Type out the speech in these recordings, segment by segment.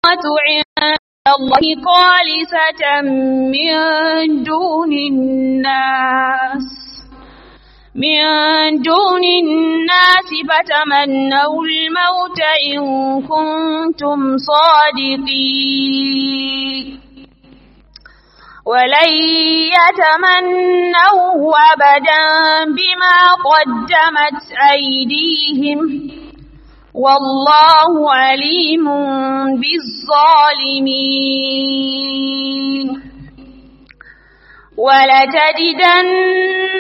عند الله خالصة من دون الناس من دون الناس فتمنوا الموت إن كنتم صادقين ولن يتمنوه أبدا بما قدمت أيديهم والله عليم بالظالمين ولتجدن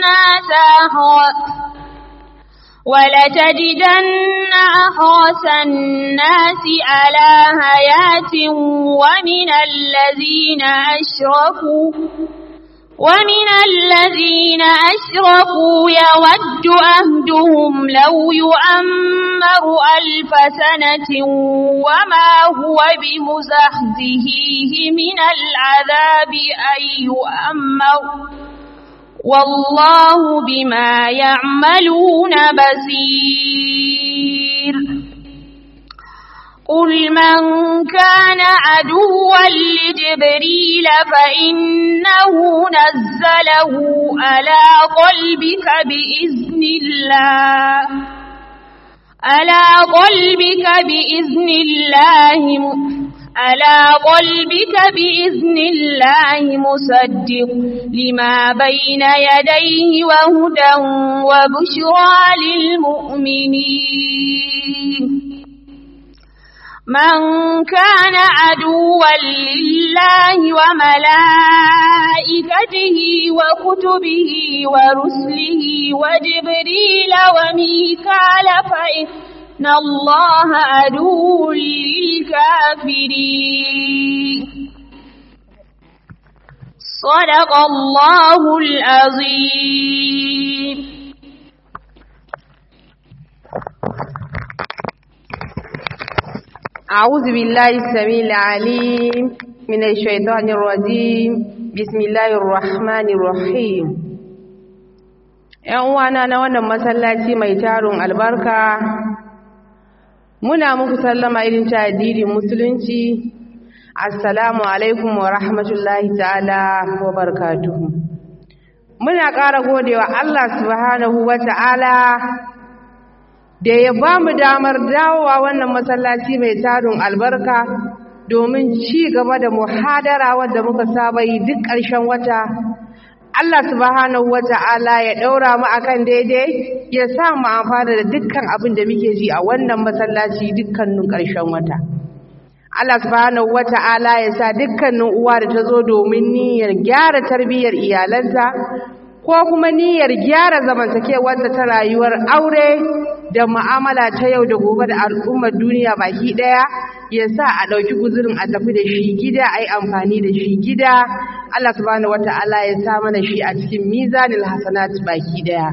ولتجدن أحرص الناس على حياة ومن الذين أشركوا ومن الذين أشركوا يود أهدهم لو يؤمر ألف سنة وما هو بمزحزهيه من العذاب أن يؤمر والله بما يعملون بصير قل من كان عدوا لجبريل فإنه نزله على قلبك بإذن الله على قلبك بإذن الله على قلبك بإذن الله مصدق لما بين يديه وهدى وبشرى للمؤمنين من كان عدوا لله وملائكته وكتبه ورسله وجبريل وميكال فإن الله عدو للكافرين صدق الله العظيم أعوذ بالله السميع العليم من الشيطان الرجيم بسم الله الرحمن الرحيم ‘Yan uwana na wannan masallaci mai tarin albarka, muna muku sallama irin ta addinin musulunci, Assalamu alaikum wa rahmatullahi ta'ala wa barkatuhu. Muna ƙara godewa Allah subhanahu wa ta'ala da ya ba mu damar dawowa wannan masallaci mai tarin albarka domin ci gaba da muhadara wadda muka saba yi duk ƙarshen wata Allah subhanahu wata'ala ya ɗaura mu akan daidai ya sa mu amfana da dukkan abin da muke ji a wannan masallaci dukkanin ƙarshen wata Allah subhanahu wata'ala ya sa dukkanin uwa da ta zo domin niyyar gyara tarbiyyar iyalanta ko kuma niyyar gyara zamantakewarta ta rayuwar aure da mu'amala ta yau da gobe da al'ummar duniya baki daya ya sa a ɗauki guzurin a tafi da shi gida a yi amfani da shi gida Allah subhanahu wata'ala ya sa mana shi a cikin mizanil hasanat baki daya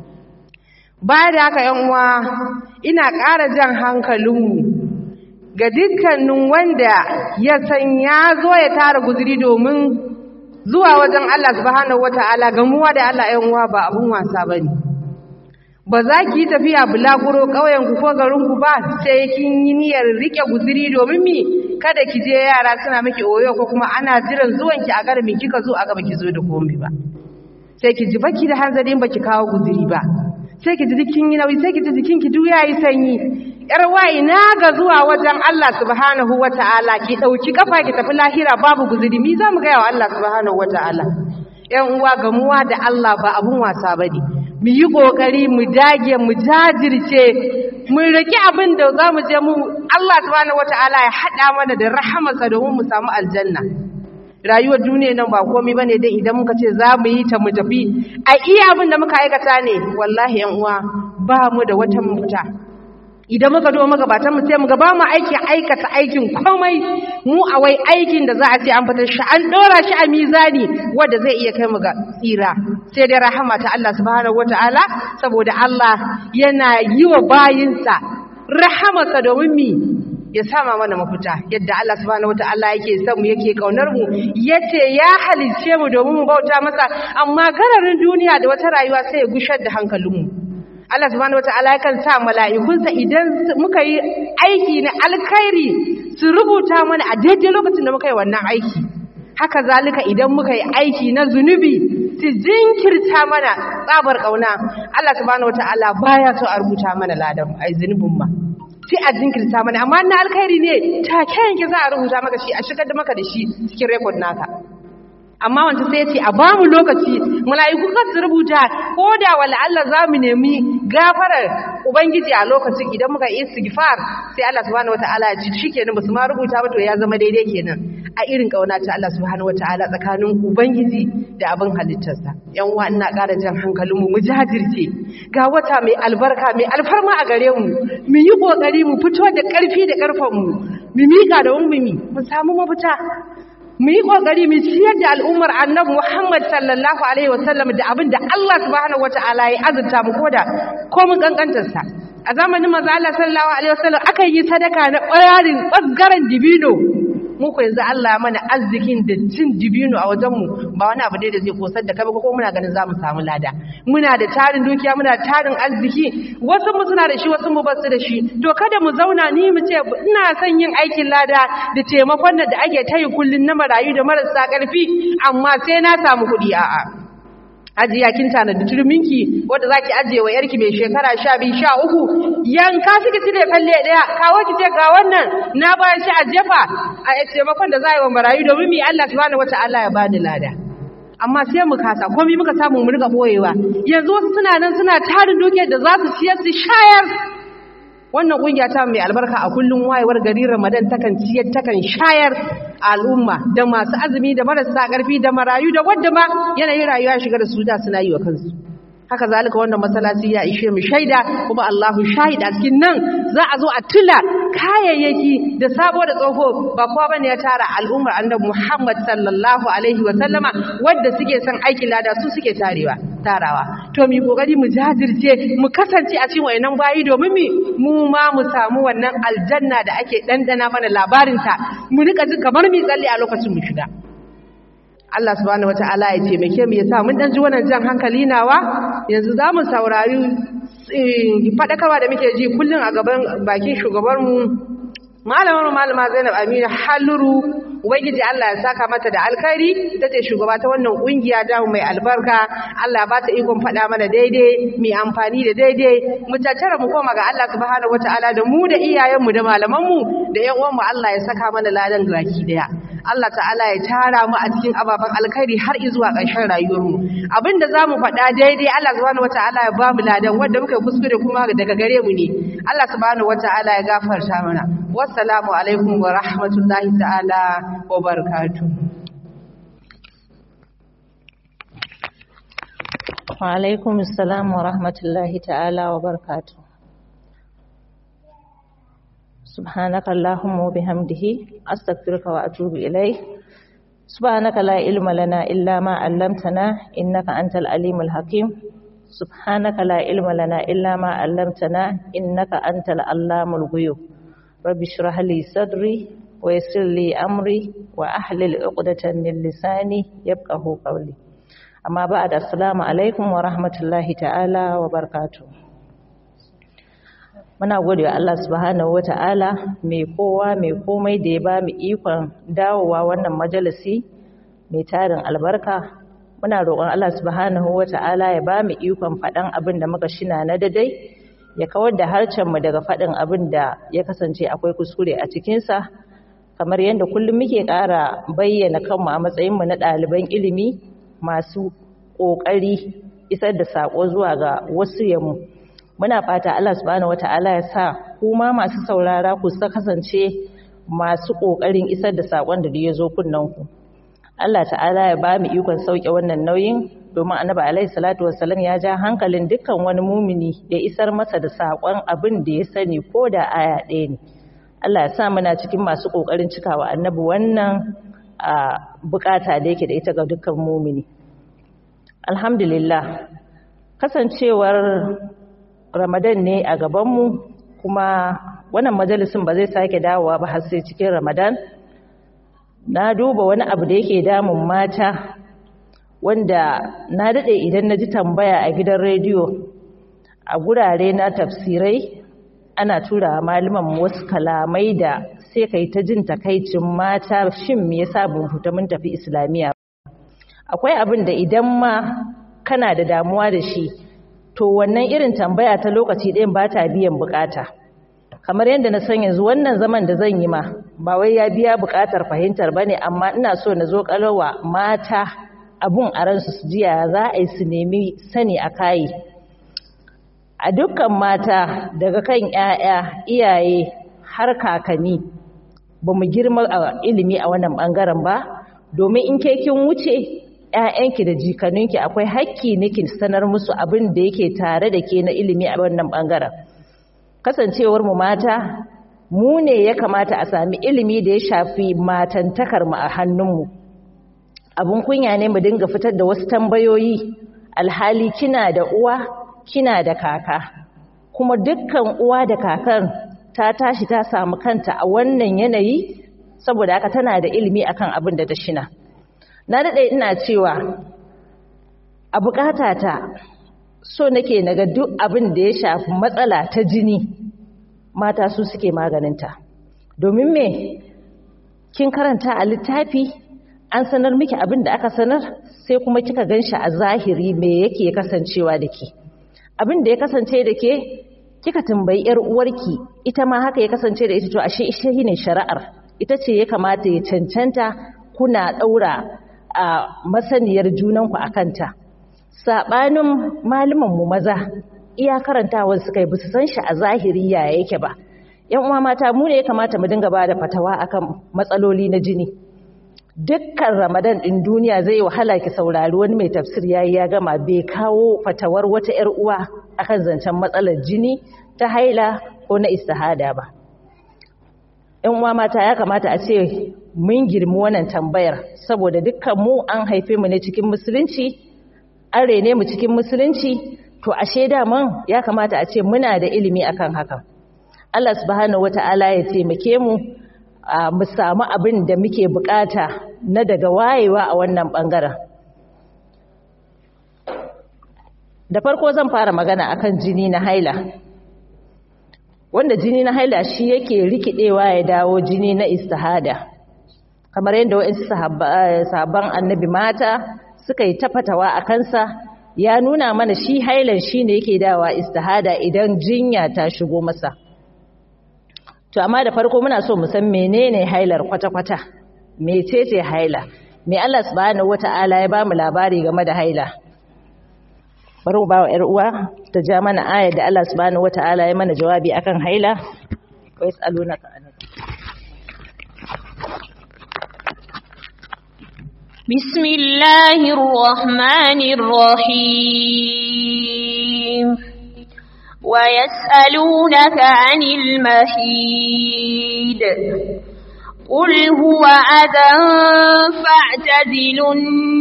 baya da haka yan uwa ina ƙara jan hankalinmu ga dukkanin wanda ya san ya zo ya tara guzuri domin zuwa wajen Allah subhanahu wata'ala gamuwa da Allah yan uwa ba abun wasa bane ba za ki yi tafiya bulaguro ƙauyenku ko garinku ba sai kin yi niyyar rike guziri domin mi kada ki je yara suna miki oyo ko kuma ana jiran zuwanki a garmin kika zo a gaba ki zo da komai ba sai ki ji baki da hanzarin baki kawo guziri ba sai ki ji jikin yi nauyi sai ki ji jikin ki duk yayi sanyi yar wayi na ga zuwa wajen Allah subhanahu wataala ki dauki kafa ki tafi lahira babu guziri mi za mu ga wa Allah subhanahu wataala yan uwa gamuwa da Allah ba abun wasa bane mu yi ƙoƙari mu dage mu jajirce mu riki abin da za mu je mu Allah subhanahu wata'ala ya haɗa mana da rahamarsa domin mu samu aljanna rayuwar duniya nan ba komai bane dai idan muka ce za mu yi ta mu tafi a iya abin da muka aikata ne wallahi yan uwa ba mu da wata mafita idan muka zo muka batan mu sai mu ga ba mu aiki aikata aikin komai mu a wai aikin da za a ce an fitar shi an dora shi a mizani wanda zai iya kai mu ga tsira sai dai rahama ta Allah subhanahu wataala saboda Allah yana yi wa bayinsa rahamarsa domin mi ya sama mana mafita yadda Allah subhanahu wataala yake son mu yake kaunar mu yace ya halice mu domin mu bauta masa amma gararin duniya da wata rayuwa sai ya gushar da hankalinmu Allah subhanahu wataala yakan sa mala'ikunsa idan muka yi aiki na alkhairi su rubuta mana a daidai lokacin da muka yi wannan aiki haka zalika idan muka yi aiki na zunubi su jinkirta mana tsabar kauna Allah subhanahu wataala baya so a rubuta mana ladan ai zunubin ma sai a jinkirta mana amma na alkhairi ne take yanke za a rubuta maka shi a shigar da maka da shi cikin record naka amma wanda sai ya ce a ba mu lokaci mala'iku kan su rubuta ko da wala Allah za mu nemi gafarar ubangiji a lokacin idan muka yi istighfar sai Allah subhanahu wataala ya ci shikenan basu ma rubuta ba to ya zama daidai kenan a irin kauna ta Allah subhanahu wataala tsakanin ubangiji da abin halittarsa yan uwa ina ƙara jan hankalin mu mu jajirce ga wata mai albarka mai alfarma a gare mu mu yi kokari mu fito da ƙarfi da ƙarfan mu mu mika da ummumi mu samu mafita mu yi kokari mu ciyar da al'ummar annabi Muhammad sallallahu alaihi wasallam da abin da Allah subhanahu wataala ya azurta mu koda ko mun kankantar sa a zamanin manzo Allah sallallahu alaihi wasallam aka yi sadaka na ɓayarin ɓasgaran dibino mu ko yanzu Allah mana arzikin da cin dibino a wajen mu ba wani abu ne da zai kosar da kai ba ko muna ganin za mu samu lada muna da tarin dukiya muna da tarin arziki wasu mu suna da shi wasu mu ba su da shi to kada mu zauna ni mu ce ina son yin aikin lada da taimakon da ake tayi kullun na marayu da marasa ƙarfi amma sai na samu kuɗi a'a ajiya kin tanadi turminki wanda zaki ajiye wa yarki mai shekara 12 13 yanka kike cire falle daya kawo ki ce ga wannan na bayar shi a jefa a taimakon da za yi wa marayu domin mi Allah subhanahu wataala ya bani lada amma sai mu kasa komai muka samu mu riga boyewa yanzu wasu suna nan suna tarin dukiyar da za su ciyar su shayar wannan kungiya ta mai albarka a kullum wayewar gari Ramadan takan ciyar takan shayar al'umma da masu azumi da marasa ƙarfi da marayu da wanda ma yanayin rayuwa shiga da su da suna yi wa kansu haka zalika wannan masallaci ya ishe mu shaida kuma Allahu shahida cikin nan za a zo a tula kayayyaki da sabo da tsoho ba kowa bane ya tara al'ummar annabi Muhammad sallallahu alaihi wa sallama wanda suke son aikin lada su suke tarewa tarawa to mu kokari mu jajirce mu kasance a cikin wayannan bayi domin mu ma mu samu wannan aljanna da ake dandana mana labarin ta mu rika ji kamar mi tsalle a lokacin mu shiga Allah subhanahu wata'ala ya taimake mu ya sa mun dan ji wannan jan hankali nawa yanzu za mu saurari fadakarwa da muke ji kullun a gaban bakin shugabar mu malamar malama Zainab Aminu Haluru ubangiji Allah ya saka mata da alkhairi tace shugaba ta wannan kungiya da mai albarka Allah ba ta ikon fada mana daidai mai amfani da daidai mu tattara mu koma ga Allah subhanahu wataala da mu da iyayenmu da malamanmu da yan uwanmu Allah ya saka mana ladan gaki daya Allah ta'ala ya tara mu a cikin ababen alkhairi har zuwa ƙarshen rayuwarmu abinda zamu faɗa daidai Allah subhanahu wataala ya ba mu ladan wanda muka kuskure kuma daga gare mu ne Allah subhanahu wataala ya gafarta mana wassalamu alaikum wa rahmatullahi ta'ala wa barakatuh wa alaikum assalam wa rahmatullahi ta'ala wa barakatuh سبحانك اللهم وبحمده أستغفرك وأتوب إليه سبحانك لا علم لنا إلا ما علمتنا إنك أنت العليم الحكيم سبحانك لا علم لنا إلا ما علمتنا إنك أنت العلام الغيوب رب اشرح لي صدري ويسر لي أمري وأحلل عقدة من لساني يفقه قولي أما بعد السلام عليكم ورحمة الله تعالى وبركاته muna gode wa Allah subhanahu wata'ala mai kowa mai komai da ya ba mu ikon dawowa wannan majalisi mai tarin albarka muna roƙon Allah subhanahu wata'ala ya ba mu ikon faɗan abin da muka shina na dadai ya kawar da harcenmu daga faɗin abin da ya kasance akwai kuskure a cikinsa kamar yadda kullum muke ƙara bayyana kanmu a matsayinmu na ɗaliban ilimi masu ƙoƙari isar da saƙo zuwa ga wasu yamu muna fata Allah subhanahu wata'ala ya sa kuma masu saurara ku sa kasance masu kokarin isar da sakon da ya zo kunnan ku Allah ta'ala ya ba mu ikon sauke wannan nauyin domin annabi alaihi salatu wassalam ya ja hankalin dukkan wani mumini ya isar masa da sakon abin da ya sani ko da aya ɗaya ne Allah ya sa muna cikin masu kokarin cikawa annabi wannan bukata da yake da ita ga dukkan mumini alhamdulillah kasancewar Ramadan ne a gabanmu kuma wannan majalisin ba zai sake dawowa ba har sai cikin Ramadan na duba wani abu da yake damun mata wanda na dade idan na ji tambaya a gidan rediyo a gurare na tafsirai ana tura malaman wasu kalamai da sai kai ta jin takaicin mata shin me yasa ban fita mun tafi islamiya akwai abin da idan ma kana da damuwa da shi to wannan irin tambaya ta lokaci ɗayan ba ta biyan bukata kamar yadda na san yanzu wannan zaman da zan yi ma ba wai ya biya bukatar fahimtar ba ne amma ina so na zo kalowa mata abun a ransu su jiya za a yi su nemi sani a kayi a dukkan mata daga kan 'ya'ya iyaye har kakanni ba mu girma a ilimi a wannan bangaren ba domin in ke kin wuce 'ya'yanki da jikaninki akwai hakki niki sanar musu abin da yake tare da ke na ilimi a wannan bangaren kasancewar mu mata mu ne ya kamata a sami ilimi da ya shafi matantakar mu a hannunmu abun kunya ne mu dinga fitar da wasu tambayoyi alhali kina da uwa kina da kaka kuma dukkan uwa da kakan ta tashi ta samu kanta a wannan yanayi saboda haka tana da ilimi akan abin da ta shina na daɗe ina cewa a ta so nake naga duk abin da ya shafi matsala ta jini mata su suke maganinta domin me kin karanta a littafi an sanar miki abin da aka sanar sai kuma kika ganshi a zahiri me yake kasancewa da ke abin da ya kasance da ke kika tambayi yar uwarki ita ma haka ya kasance da ita to ashe ita ne shari'ar ita ce ya kamata ya cancanta kuna daura a masaniyar junanku akanta sabanin malaman mu maza iya karantawar suka yi bisu san shi a zahiri ya yake ba yan uwa mata mu ne ya kamata mu dinga bada fatawa akan matsaloli na jini dukkan ramadan din duniya zai wahala ki saurari wani mai tafsir yayi ya gama bai kawo fatawar wata yar uwa akan zancen matsalar jini ta haila ko na istihada ba yan uwa mata ya kamata a ce mun girmi wannan tambayar saboda dukkan mu an haife mu ne cikin musulunci an rene mu cikin musulunci to ashe daman ya kamata a ce muna da ilimi akan hakan Allah subhanahu wata'ala ya taimake mu mu samu abin da muke bukata na daga wayewa a wannan bangaren da farko zan fara magana akan jini na haila wanda jini na haila shi yake rikidewa ya dawo jini na istihada kamar yadda wa'insu sahabban annabi mata suka yi tafatawa a kansa ya nuna mana shi hailan shi ne yake dawa istihada idan jinya ta shigo masa to amma da farko muna so mu san menene hailar kwata-kwata mecece haila me Allah subhanahu wata'ala ya bamu labari game da haila bari mu bawa ƴar uwa ta ja mana ayar da Allah subhanahu wata'ala ya mana jawabi akan haila wa yasalunaka an بسم الله الرحمن الرحيم ويسألونك عن المحيد قل هو أذى فاعتزلوا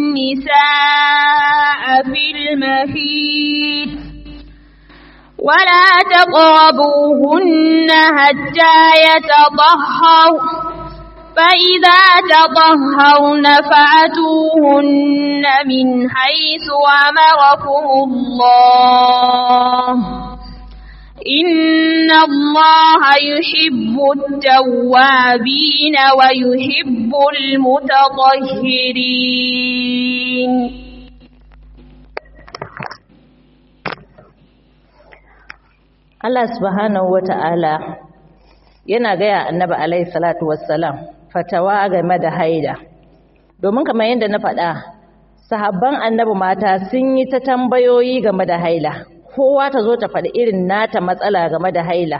النساء في المحيد ولا تقربوهن حتى يتطهروا فإذا تطهرن فأتوهن من حيث أمركم الله إن الله يحب التوابين ويحب المتطهرين Allah subhanahu wata'ala yana gaya annabi alaihi salatu wassalam fatawa game da haida domin kamar yadda na faɗa sahabban annabi mata sun yi ta tambayoyi game da haila kowa ta zo ta faɗi irin nata matsala game da haila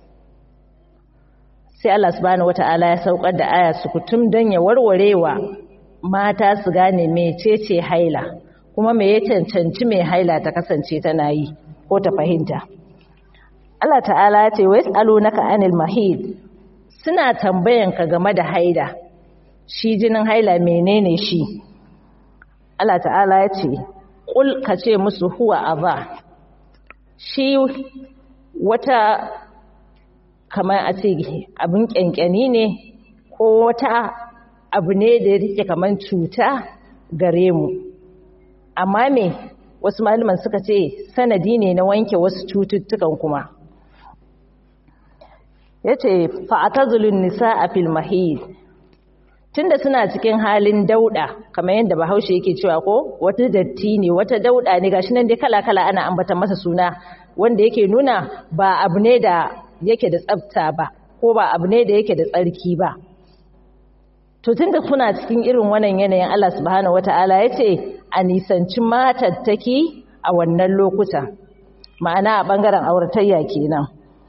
sai Allah subhanahu wata'ala ya saukar da aya sukutum don ya warwarewa mata su gane mecece haila kuma me ya cancanci mai haila ta kasance tana yi ko ta fahimta Allah ta'ala ya ce wa yas'alunaka anil mahid suna tambayanka game da haila shi jinin haila menene shi Allah ta'ala ya ce kul ka ce musu huwa aba shi wata kamar a ce abin kyankyani ne ko wata abu ne da yake kamar cuta gare mu amma me wasu malaman suka ce sanadi ne na wanke wasu cututtukan kuma yace fa'tazulun nisaa fil mahid tunda suna cikin halin dauda kamar yadda Bahaushe yake cewa ko wata datti ne wata dauda ne gashi nan dai kala kala ana ambata masa suna wanda yake nuna ba abu ne da yake da tsafta ba ko ba abu ne da yake da tsarki ba to tunda kuna cikin irin wannan yanayin Allah subhanahu wataala yace a nisanci matattaki a wannan lokuta ma'ana a bangaren auratayya kenan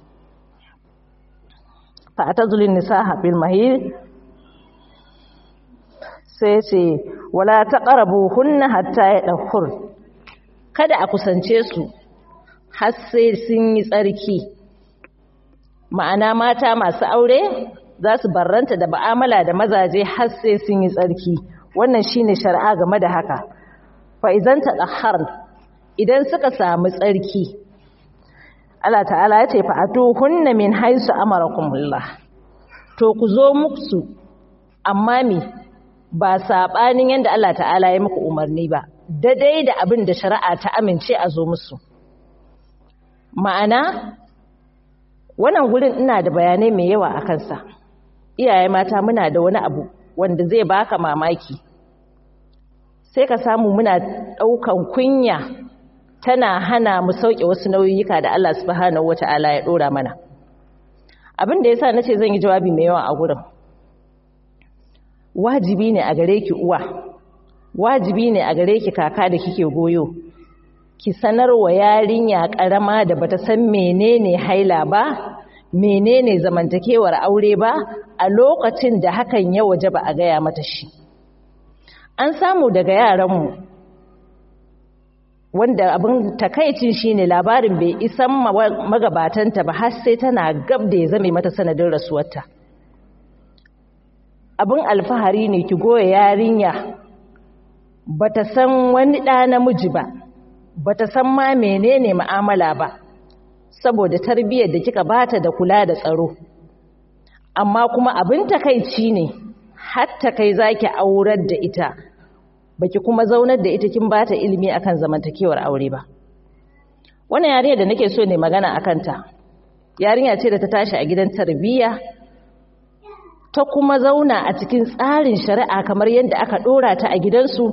fa atazulun nisaa bil mahid sai ce wala taqrabuhunna hatta yadhur kada a kusance su har sai sun yi tsarki ma'ana mata masu aure za su barranta da ba'amala da mazaje har sai sun yi tsarki wannan shine shari'a game da haka fa idan tadahhar idan suka samu tsarki Allah ta'ala ya ce fa atuhunna min haisu amarakumullah to ku zo musu amma me ba sabanin yanda Allah ta'ala ya muku umarni ba daidai da abin da shari'a ta amince a zo musu ma'ana wannan gurin ina da bayanai mai yawa a kansa iyaye mata muna da wani abu wanda zai baka mamaki sai ka samu muna ɗaukan kunya tana hana mu sauke wasu nauyuka da Allah subhanahu wata'ala ya ɗora mana abin da yasa nace zan yi jawabi mai yawa a gurin wajibi ne a gare ki uwa wajibi ne a gare ki kaka da kike goyo ki sanar wa yarinya karama da bata san menene haila ba menene zamantakewar aure ba a lokacin da hakan ya waje ba a gaya mata shi an samu daga yaranmu wanda abin takaicin shine labarin bai isan magabatanta ba har sai tana gab da ya zame mata sanadin rasuwarta abin alfahari ne ki goya yarinya bata san wani ɗa namiji ba bata san ma menene mu'amala ba saboda tarbiyyar da kika bata da kula da tsaro amma kuma abin takaici ne hatta kai zaki aurar da ita baki kuma zaunar da ita kin bata ilimi akan zamantakewar aure ba wannan yarinya da nake so ne magana akan ta yarinya ce da ta tashi a gidan tarbiyya ta kuma zauna a cikin tsarin shari'a kamar yadda aka dora ta a gidansu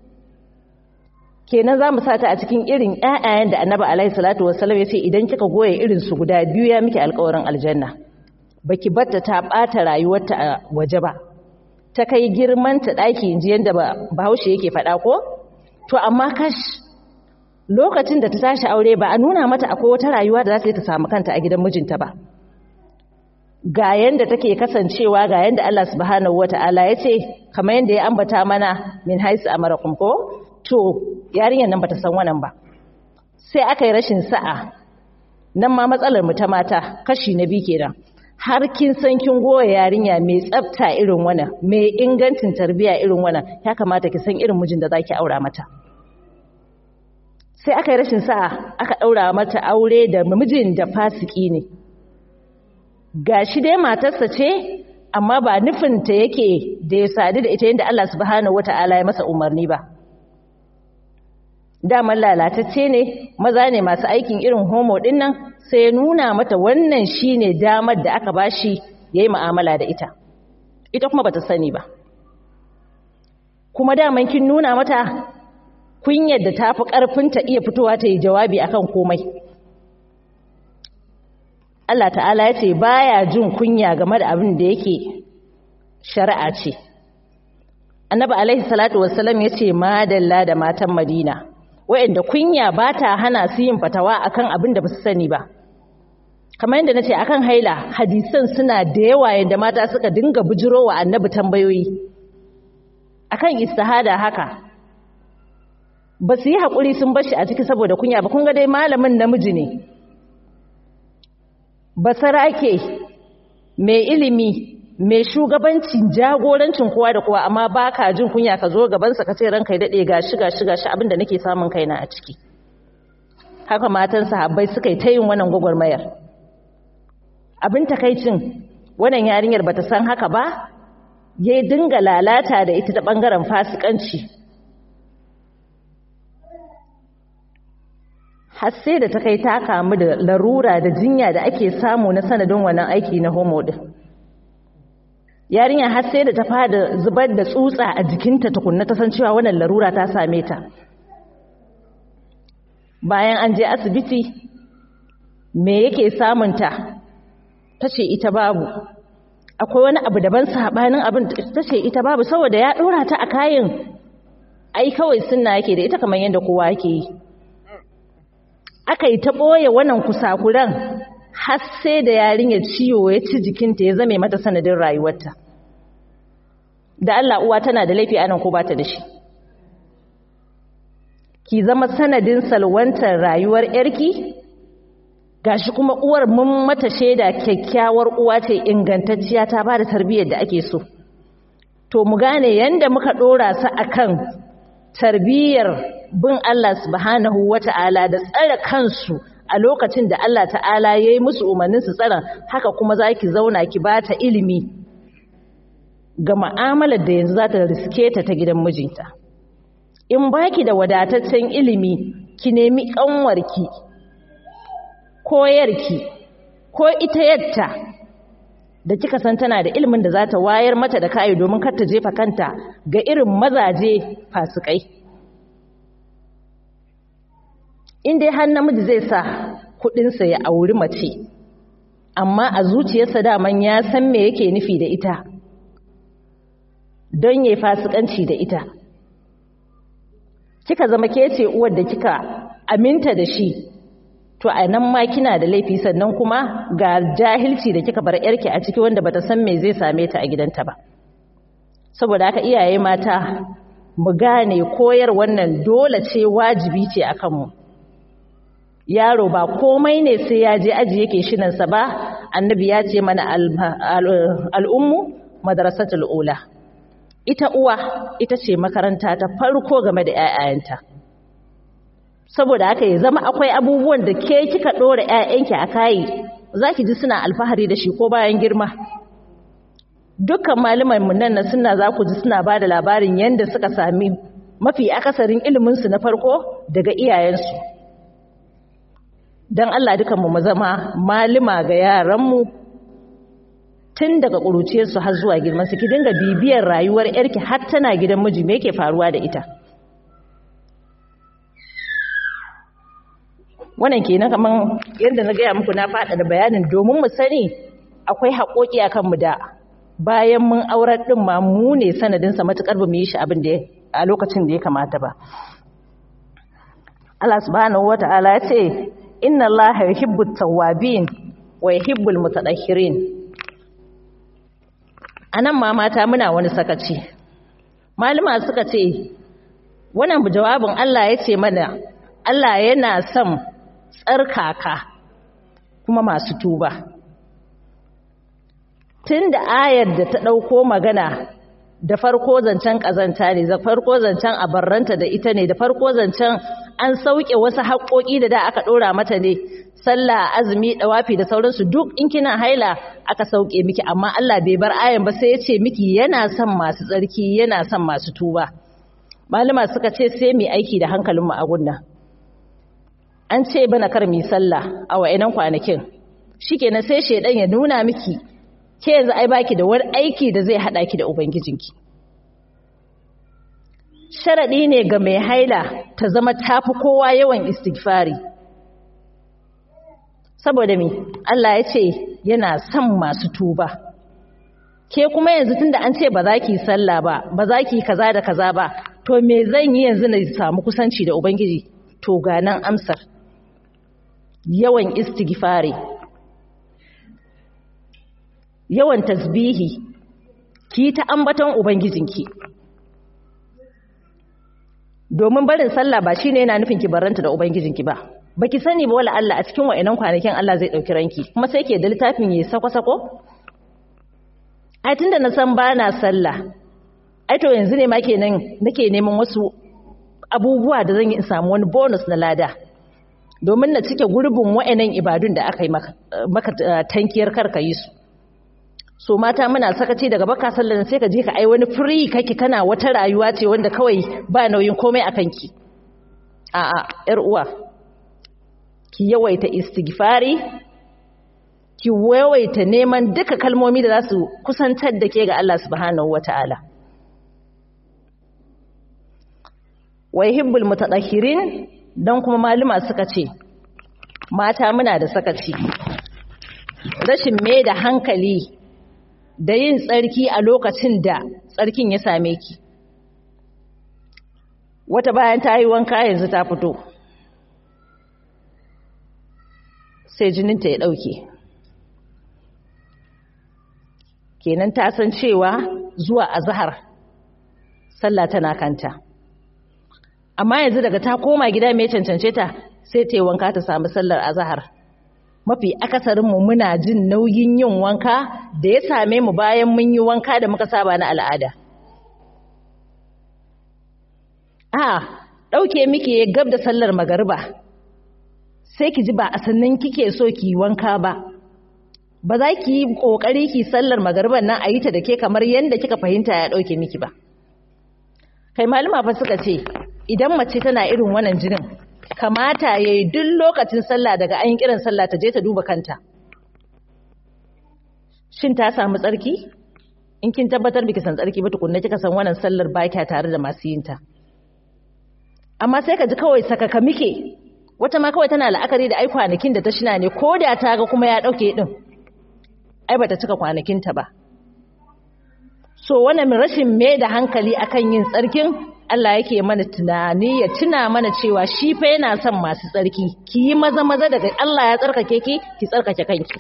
kenan za mu sata a cikin irin ƴaƴayen da annabi alaihi salatu wassalam ya ce idan kika goye irin su guda biyu ya miki alƙawarin aljanna baki batta ta ɓata rayuwarta a waje ba ta kai girman ta ɗaki inji yadda bahaushe yake faɗa ko to amma kash lokacin da ta tashi aure ba a nuna mata akwai wata rayuwa da za ta yi ta samu kanta a gidan mijinta ba ga yanda take kasancewa ga yanda Allah subhanahu wata'ala ya ce kamar yanda ya ambata mana min haisu amarakum ko to yarinyar nan bata san wannan ba sai aka yi rashin sa'a nan ma matsalar mu ta mata kashi na biyu kenan har kin san kin goya yarinya mai tsafta irin wannan mai ingancin tarbiyya irin wannan ya kamata ki san irin mijin da zaki aura mata sai aka yi rashin sa'a aka daura mata aure da mijin da fasiki ne gashi dai matarsa ce amma ba nufinta yake da ya sadu da ita yadda Allah subhanahu wata'ala ya masa umarni ba daman lalatacce ne maza ne masu aikin irin homo din nan sai ya nuna mata wannan shine damar da aka bashi yayi mu'amala da ita ita kuma bata sani ba kuma daman kin nuna mata kunyar da tafi karfin ta iya fitowa ta yi jawabi akan komai Allah ta'ala ya ce baya jin kunya game da abin da yake shari'a ce annabi alaihi salatu wassalam ya ce madalla da matan madina wa'anda kunya ba ta hana su yin fatawa akan abin da ba su sani ba kamar yadda na ce akan haila hadisan suna da yawa yadda mata suka dinga bujiro wa annabi tambayoyi akan istihada haka ba su yi haƙuri sun bashi a ciki saboda kunya ba kun ga dai malamin namiji ne basarake mai ilimi mai shugabancin jagorancin kowa da kowa amma ba ka jin kunya ka zo gabansa ka ce ranka ya daɗe gashi gashi gashi abinda nake samun kaina a ciki haka matan sahabbai suka yi ta yin wannan gwagwarmayar abin takaicin wannan yarinyar bata san haka ba ya dinga lalata da ita ta ɓangaren fasikanci har sai da ta kai ta kamu da larura da jinya da ake samu na sanadin wannan aiki na homo din yarinya har sai da ta fada zubar da tsutsa a jikinta tukunna ta san cewa wannan larura ta same ta bayan an je asibiti me yake samunta ta ce ita babu akwai wani abu daban sabanin abin ta ce ita babu saboda ya dora ta a kayan ai kawai sunna yake da ita kamar yadda kowa yake yi aka yi ta ɓoye wannan kusakuran har sai da yarinyar ciwo ya ci jikinta ya zame mata sanadin rayuwarta da Allah uwa tana da laifi anan ko bata da shi ki zama sanadin salwantar rayuwar yarki gashi kuma uwar mun mata shaida kyakkyawar uwa ce ingantacciya ta bada tarbiyyar da ake so to mu gane yanda muka dora su akan tarbiyyar bin Allah subhanahu wata'ala da tsare kansu a lokacin da Allah ta'ala ya yi musu umarnin su tsara haka kuma za ki zauna ki ba ta ilimi ga ma'amalar da yanzu za ta riske ta ta gidan mijinta in ba ki da wadataccen ilimi ki nemi ƙanwarki ko yarki ko ita yatta da kika san tana da ilimin da za ta wayar mata da kayi domin kar ta jefa kanta ga irin mazaje fasikai in dai har namiji zai sa kudinsa ya auri mace amma a zuciyarsa daman ya san me yake nufi da ita don yayi fasikanci da ita kika zama ke ce uwar da kika aminta da shi to a nan ma kina da laifi sannan kuma ga jahilci da kika bar yarki a ciki wanda bata san me zai same ta a gidanta ba saboda haka iyaye mata mu gane koyar wannan dole ce wajibi ce akan mu yaro ba komai ne sai ya je aji yake shinansa ba annabi ya ce mana al'ummu madrasatul ula ita uwa ita ce makaranta ta farko game da 'ya'yanta saboda haka ya zama akwai abubuwan da ke kika ɗora 'ya'yanki a kayi za ki ji suna alfahari da shi ko bayan girma dukkan mu nan na suna za ku ji suna ba da labarin yadda suka sami mafi akasarin iliminsu na farko daga iyayensu don Allah dukanmu mu zama malima ga yaranmu tun daga ƙuruciyarsu har zuwa girmansu ki dinga bibiyar rayuwar yarki har tana gidan miji me yake faruwa da ita wannan kenan kaman yadda na gaya muku na faɗa da bayanin domin mu sani akwai haƙoƙi akan mu da bayan mun aurar ɗin ma mu ne sanadinsa matuƙar ba mu yi shi abin da a lokacin da ya kamata ba Allah subhanahu wata'ala ya ce inna allaha yuhibbut tawwabin wa yuhibbul mutatahhirin anan ma mata muna wani sakaci malama suka ce wannan jawabin Allah ya ce mana Allah yana son tsarkaka kuma masu tuba tunda ayar da ta dauko magana da farko zancen kazanta ne da farko zancen abarranta da ita ne da farko zancen an sauke wasu haƙoƙi da da aka ɗora mata ne sallah azumi dawafi da sauransu duk in kina haila aka sauke miki amma Allah bai bar ayan ba sai ya ce miki yana son masu tsarki yana son masu tuba malama suka ce sai mu aiki da hankalin mu a gunna an ce bana kar mu sallah a wa'inan kwanakin shikenan sai shedan ya nuna miki ke yanzu ai baki da wani aiki da zai hada ki da ubangijinki sharaɗi ne ga mai haila ta zama tafi kowa yawan istighfari saboda me Allah ya ce yana son masu tuba ke kuma yanzu tunda an ce ba za ki sallah ba ba za ki kaza da kaza ba to me zan yi yanzu na samu kusanci da ubangiji to ga nan amsar yawan istighfari yawan tasbihi ki ta ambaton ubangijinki domin barin sallah ba shine yana nufin ki barranta da ubangijinki ba baki sani ba wala Allah a cikin wayannan kwanakin Allah zai dauki ranki kuma sai ke da littafin yayi sako-sako ai tunda na san bana sallah ai to yanzu ne ma kenan nake neman wasu abubuwa da zan yi in samu wani bonus na lada domin na cike gurbin wayannan ibadun da aka yi maka, maka tankiyar karka yi su so mata muna sakaci daga baka sallar sai ka je ka ai wani free kake kana wata rayuwa ce wanda kawai ba nauyin komai a kanki a'a yar uwa ki yawaita istighfari ki yawaita neman duka kalmomi da za su kusantar da ke ga Allah subhanahu wata'ala wa yuhibbul mutatahhirin dan kuma maluma suka ce mata muna da sakaci rashin mai da hankali da yin tsarki a lokacin da tsarkin ya same ki wata bayan ta yi wanka yanzu ta fito sai jininta ya ɗauke kenan ta san cewa zuwa azahar sallah tana kanta amma yanzu daga ta koma gida mai cancance ta sai ta yi wanka ta samu sallar azahar mafi akasarinmu muna jin nauyin yin wanka da ya same mu bayan mun yi wanka da muka saba na al'ada a ɗauke miki ya gab da sallar magariba sai ki ji ba a sannan kike so ki wanka ba ba za ki yi ƙoƙari ki sallar magariban nan a yi ta da ke kamar yadda kika fahimta ya ɗauke miki ba kai malama fa suka ce idan mace tana irin wannan jinin kamata ya yi duk lokacin sallah daga an yi kiran sallah ta je ta duba kanta shin ta samu tsarki in kin tabbatar biki san tsarki ba tukunna kika san wannan sallar ba kya tare da masu yin ta amma sai ka ji kawai sakaka muke wata ma kawai tana la'akari da ai kwanakin da ta shina ne ko da ta ga kuma ya dauke din ai bata cika kwanakin ta ba so wannan rashin mai da hankali akan yin tsarkin Allah yake mana tunani ya tuna mana cewa shi fa yana son masu tsarki ki yi maza maza daga Allah ya tsarkake ki ki tsarkake kanki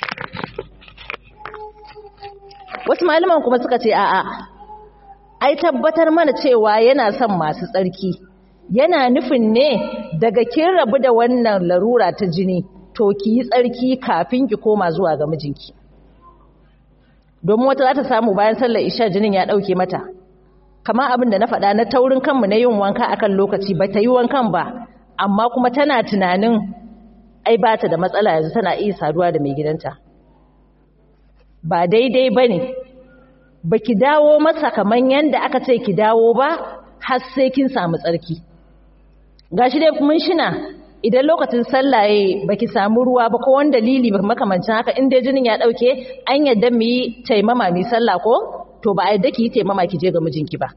wasu malaman kuma suka ce a'a ai tabbatar mana cewa yana son masu tsarki yana nufin ne daga kin rabu da wannan larura ta jini to ki yi tsarki kafin ki koma zuwa ga mijinki domin wata za ta samu bayan sallar isha jinin ya ɗauke mata kama abin da na faɗa na taurin kanmu na yin wanka akan lokaci ba ta yi wankan ba amma kuma tana tunanin ai ba ta da matsala yanzu tana iya saduwa da mai gidanta ba daidai ba ne ba ki dawo masa kamar yadda aka ce ki dawo ba har sai kin samu tsarki gashi dai mun shina idan lokacin sallah yayi baki samu ruwa ba ko wani dalili makamancin haka in dai jinin ya dauke an yadda mu yi taimama mu sallah ko to ba a yadda ki yi taimama ki je ga mijinki ba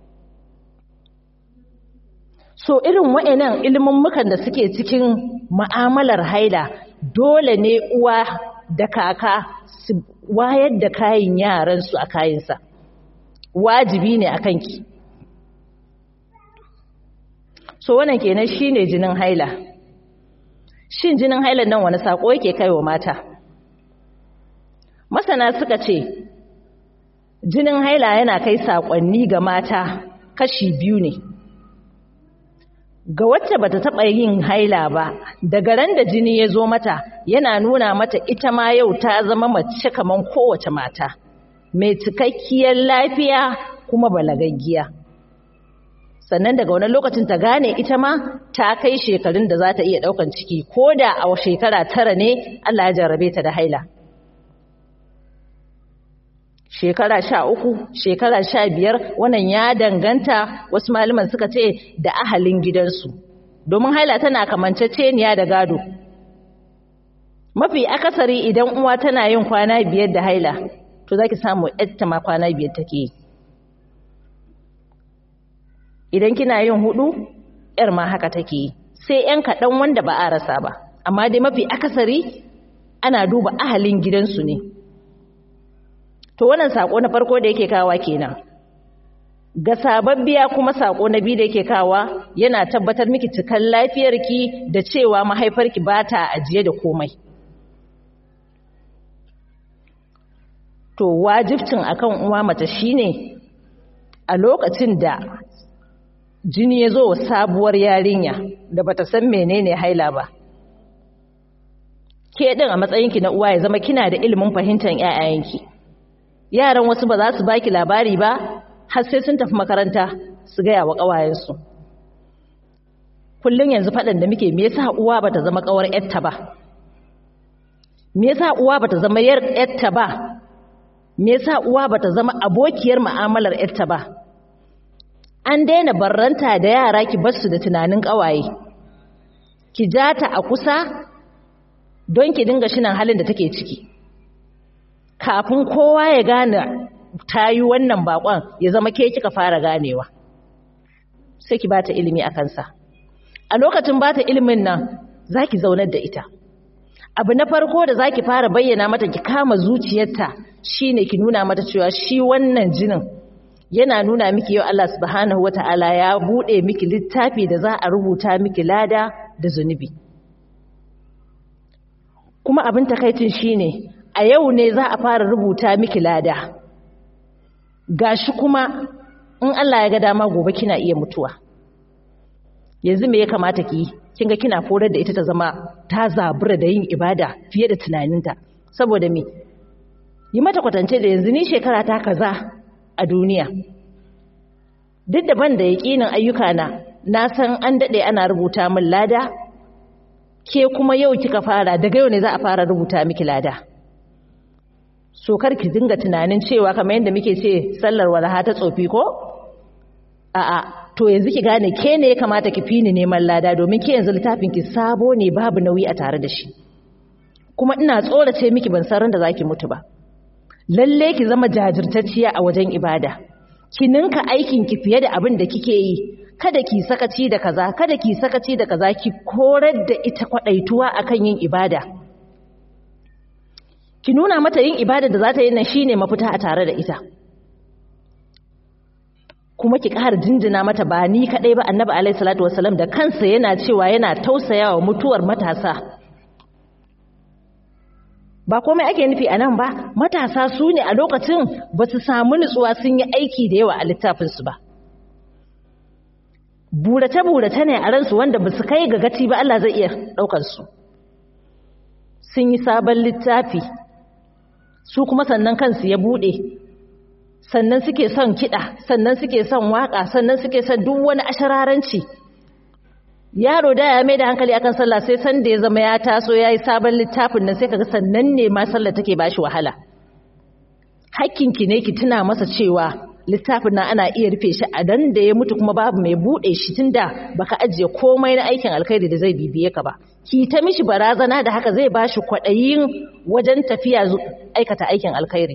so irin wa'annan ilimin mukan da suke cikin mu'amalar haila dole ne uwa da kaka su wayar da kayan yaran su a kayansa wajibi ne akan ki so wannan kenan shine jinin haila shin jinin hailan nan wani sako yake kaiwa mata masana suka ce jinin haila yana kai sakonni ga mata kashi biyu ne ga wacce bata taba yin haila ba daga ran da jini ya zo mata yana nuna mata ita ma yau ta zama mace kaman kowace mata mai cikakkiyar lafiya kuma balagaggiya sannan daga wani lokacin ta gane ita ma ta kai shekarun da za ta iya ɗaukan ciki ko da a shekara tara ne Allah ya jarrabe ta da haila shekara sha uku shekara sha biyar wannan ya danganta wasu malaman suka ce da ahalin gidansu domin haila tana kamanceceniya da gado mafi akasari idan uwa tana yin kwana biyar da haila to za ki samu yadda ma kwana biyar take yi idan kina yin hudu yar ma haka take yi sai yan kaɗan wanda ba a rasa ba amma dai mafi akasari ana duba ahalin gidansu ne to wannan sako na farko da yake kawa kenan ga sababbiya kuma sako na biyu da yake kawa yana tabbatar miki cikan lafiyarki da cewa mahaifarki ba ta ajiye da komai to wajibcin akan uwa mace shine a lokacin da jini ya zo wa sabuwar yarinya da bata san menene haila ba ke din a matsayinki na uwa ya zama kina da ilimin fahimtar ƴaƴayenki yaran wasu ba za su baki labari ba har sai sun tafi makaranta su gaya wa ƙawayensu kullum yanzu faɗin da muke me yasa uwa bata zama ƙawar ƴarta ba me yasa uwa bata zama yar ƴarta ba me yasa uwa bata zama abokiyar mu'amalar ƴarta ba an daina barranta da yara ki bar su da tunanin ƙawaye ki ja ta a kusa don ki dinga shinan halin da take ciki kafin kowa ya gane ta yi wannan bakon ya zama ke kika fara ganewa sai ki bata ilimi a kansa a lokacin bata ilimin nan za ki zaunar da ita abu na farko da za ki fara bayyana mata ki kama zuciyarta shine ki nuna mata cewa shi wannan jinin yana nuna miki yau Allah subhanahu wata'ala ya bude miki littafi da za a rubuta miki lada da zunubi kuma abin takaicin shine a yau ne za a fara rubuta miki lada gashi kuma in Allah ya ga dama gobe kina iya mutuwa yanzu me ya kamata ki kin ga kina forar da ita ta zama ta zabura da yin ibada fiye da tunaninta saboda me yi mata kwatance da yanzu ni shekara ta kaza a duniya duk da ban da yaƙinin ayyuka na na san an daɗe ana rubuta min lada ke kuma yau kika fara daga yau ne za a fara rubuta miki lada so kar ki dinga tunanin cewa kamar yadda muke ce sallar walaha ta tsofi ko a'a to yanzu ki gane ke ne ya kamata ki fini neman lada domin ke yanzu littafin ki sabo ne babu nauyi a tare da shi kuma ina tsorace miki ban san ran da zaki mutu ba lalle ki zama jajirtacciya a wajen ibada ki ninka aikin ki fiye da abin da kike yi kada ki sakaci da kaza kada ki sakaci da kaza ki korar da ita kwadaituwa akan yin ibada ki nuna mata yin ibada da za ta yi nan shine mafita a tare da ita kuma ki ƙara jinjina mata ba ni kaɗai ba annabi alaihi salatu wasalam da kansa yana cewa yana tausayawa mutuwar matasa ba komai ake nufi a nan ba matasa su ne a lokacin ba su samu nutsuwa sun yi aiki da yawa a littafinsu ba burace-burace ne a ransu wanda ba su kai ga gaci ba Allah zai iya ɗaukarsu sun yi sabon littafi su kuma sannan kansu ya buɗe sannan suke son kiɗa sannan suke son waƙa sannan suke son duk wani ashararanci yaro da ya mai da hankali akan sallah sai san da ya zama ya taso ya yi sabon littafin nan sai kaga sannan ne ma sallah take ba shi wahala hakkinki ne ki tuna masa cewa littafin nan ana iya rufe shi a dan da ya mutu kuma babu mai buɗe shi tunda baka ajiye komai na aikin alkhairi da zai bibiye ka ba ki ta mishi barazana da haka zai ba shi kwaɗayin wajen tafiya aikata aikin alkhairi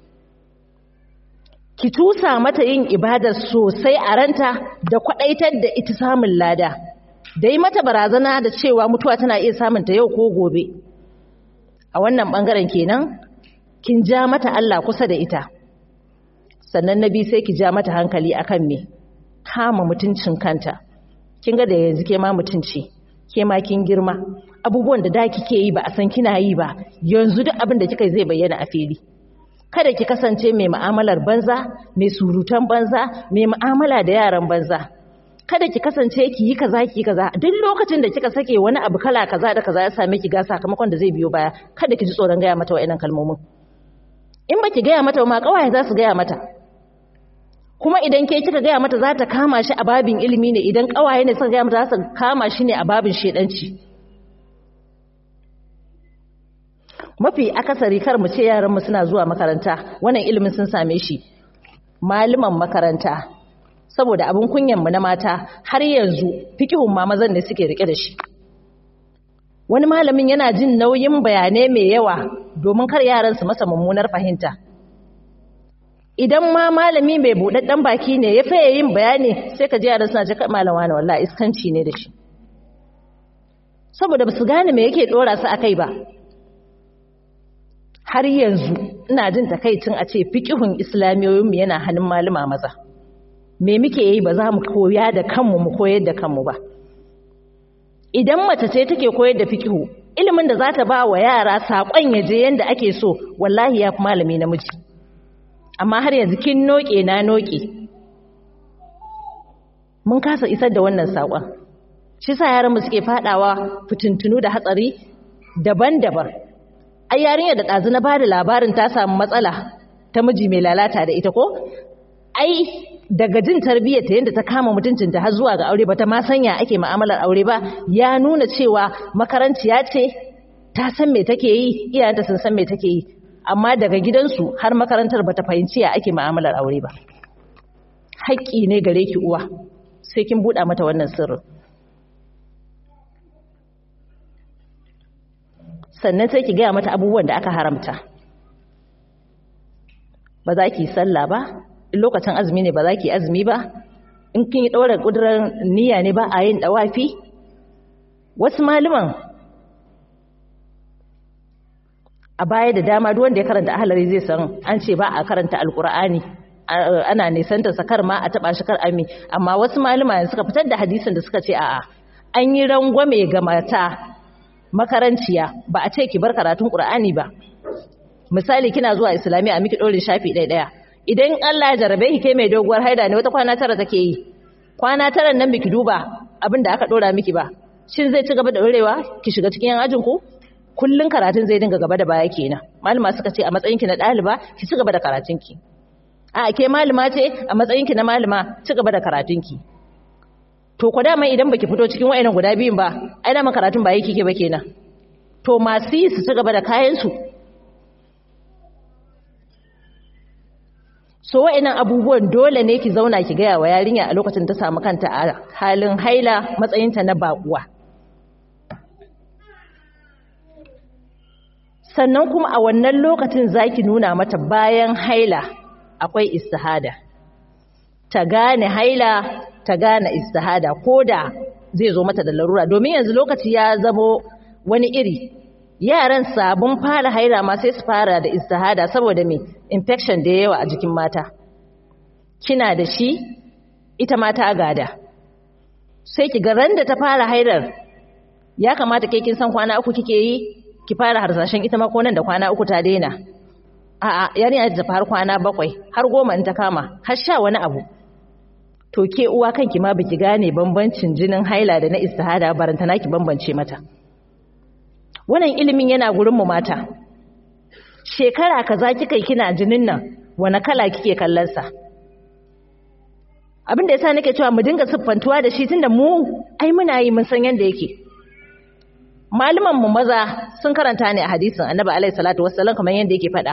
ki tusa mata yin ibada sosai a ranta da kwaɗaitar da ita samun lada da yi mata barazana da cewa mutuwa tana iya samun ta yau ko gobe a wannan ɓangaren kenan kin ja mata Allah kusa da ita sannan na biyu sai ki ja mata hankali akan me kama mutuncin kanta kin ga da yanzu ke ma mutunci ke ma kin girma abubuwan da da kike yi ba a san kina yi ba yanzu duk abin da kika yi zai bayyana a fili kada ki kasance mai mu'amalar banza mai surutan banza mai mu'amala da yaran banza kada ki kasance ki yi kaza ki yi kaza duk lokacin da kika sake wani abu kala kaza da kaza ya same ki ga sakamakon da zai biyo baya kada ki ji tsoron gaya mata wa'annan kalmomin in ba ki gaya mata ma kawaye za su gaya mata kuma idan ke kika gaya mata za ta kama shi a babin ilimi ne idan kawaye ne suka gaya mata za su kama shi ne a babin shedanci mafi akasari kar mu ce yaran mu suna zuwa makaranta wannan ilimin sun same shi malaman makaranta saboda abin kunyan mu na mata har yanzu fikihun ma mazan ne suke rike da shi wani malamin yana jin nauyin bayanai mai yawa domin kar yaran su masa mummunar fahimta idan ma malami mai buɗaɗɗen baki ne ya faye yin bayani sai ka ji yaran suna ce malama ne wallahi iskanci ne da shi saboda ba su gane me yake ɗora su akai ba har yanzu ina jin takaicin a ce fiqhun islamiyoyinmu yana hannun malama maza me muke yi ba za mu koya da kanmu mu koyar da kanmu ba idan mace ce take koyar da fiqhu ilimin da za ta ba wa yara saƙon ya je yanda ake so wallahi ya fi malami namiji amma har yanzu kin noke na noke mun kasa isar da wannan saƙon shi sa yaran mu suke fadawa fitintunu da hatsari daban-daban ai yarinyar da ɗazu na bada labarin ta samu matsala ta miji mai lalata da ita ko ai daga jin tarbiyyar ta yadda ta kama mutuncinta har zuwa ga aure ba ta ma sanya ake ma'amalar aure ba ya nuna cewa makarantiya ce ta san me take yi iyayenta sun san me take yi amma daga gidansu har makarantar ba ta fahimci ya ake ma'amalar aure ba haƙƙi ne gare ki uwa sai kin buɗa mata wannan sirrin sannan sai ki gaya mata abubuwan da aka haramta ba za ki sallah ba in lokacin azumi ne ba za ki azumi ba in kin yi ɗaura ƙudurar niyya ne ba a yin ɗawafi wasu malaman a baya da dama duk wanda ya karanta ahalari zai san an ce ba a karanta alkur'ani ana nisanta sakar ma a taba shi kar ami amma wasu malama suka fitar da hadisin da suka ce a'a an yi rangwame ga mata makaranciya ba a ce ki bar karatun qur'ani ba misali kina zuwa islamiya a miki dore shafi ɗaya ɗaya idan Allah ya jarabe ki kai mai doguwar haida ne wata kwana tara take yi kwana tara nan biki duba abin da aka dora miki ba shin zai ci gaba da dorewa ki shiga cikin yan ajin ku kullun karatun zai dinga gaba da baya kenan malama suka ce a matsayinki na ɗaliba ki ci gaba da karatunki a ke malama ce a matsayinki na malama ci gaba da karatunki to ko dama idan baki fito cikin wayannan guda biyun ba ai dama karatun ba yake ke ba kenan to masu yi su ci gaba da kayan su so wayannan abubuwan dole ne ki zauna ki gaya wa yarinya a lokacin ta samu kanta a halin haila matsayinta na baƙuwa sannan kuma a wannan lokacin zaki nuna mata bayan haila akwai istihada ta gane haila ta gane istihada koda zai zo mata da larura domin yanzu lokaci ya zamo wani iri yaran sabon fara haila ma sai su fara da istihada saboda me infection da yawa a jikin mata kina da shi ita mata gada sai ki ga ran da ta fara hailar ya kamata kai kin san kwana uku kike yi ki fara harsashen ita ma ko nan da kwana uku ta daina a'a yarinya ta tafi har kwana bakwai har goma in ta kama har sha wani abu to ke uwa kanki ma baki gane bambancin jinin haila da na istihada barantana ki bambance mata wannan ilimin yana gurin mu mata shekara kaza kika kina jinin nan wani kala kike kallon sa abin da yasa nake cewa mu dinga siffantuwa da shi tunda mu ai muna yi mun san yanda yake malaman mu maza sun karanta ne a hadisin annabi alaihi salatu wassalam kamar yanda yake faɗa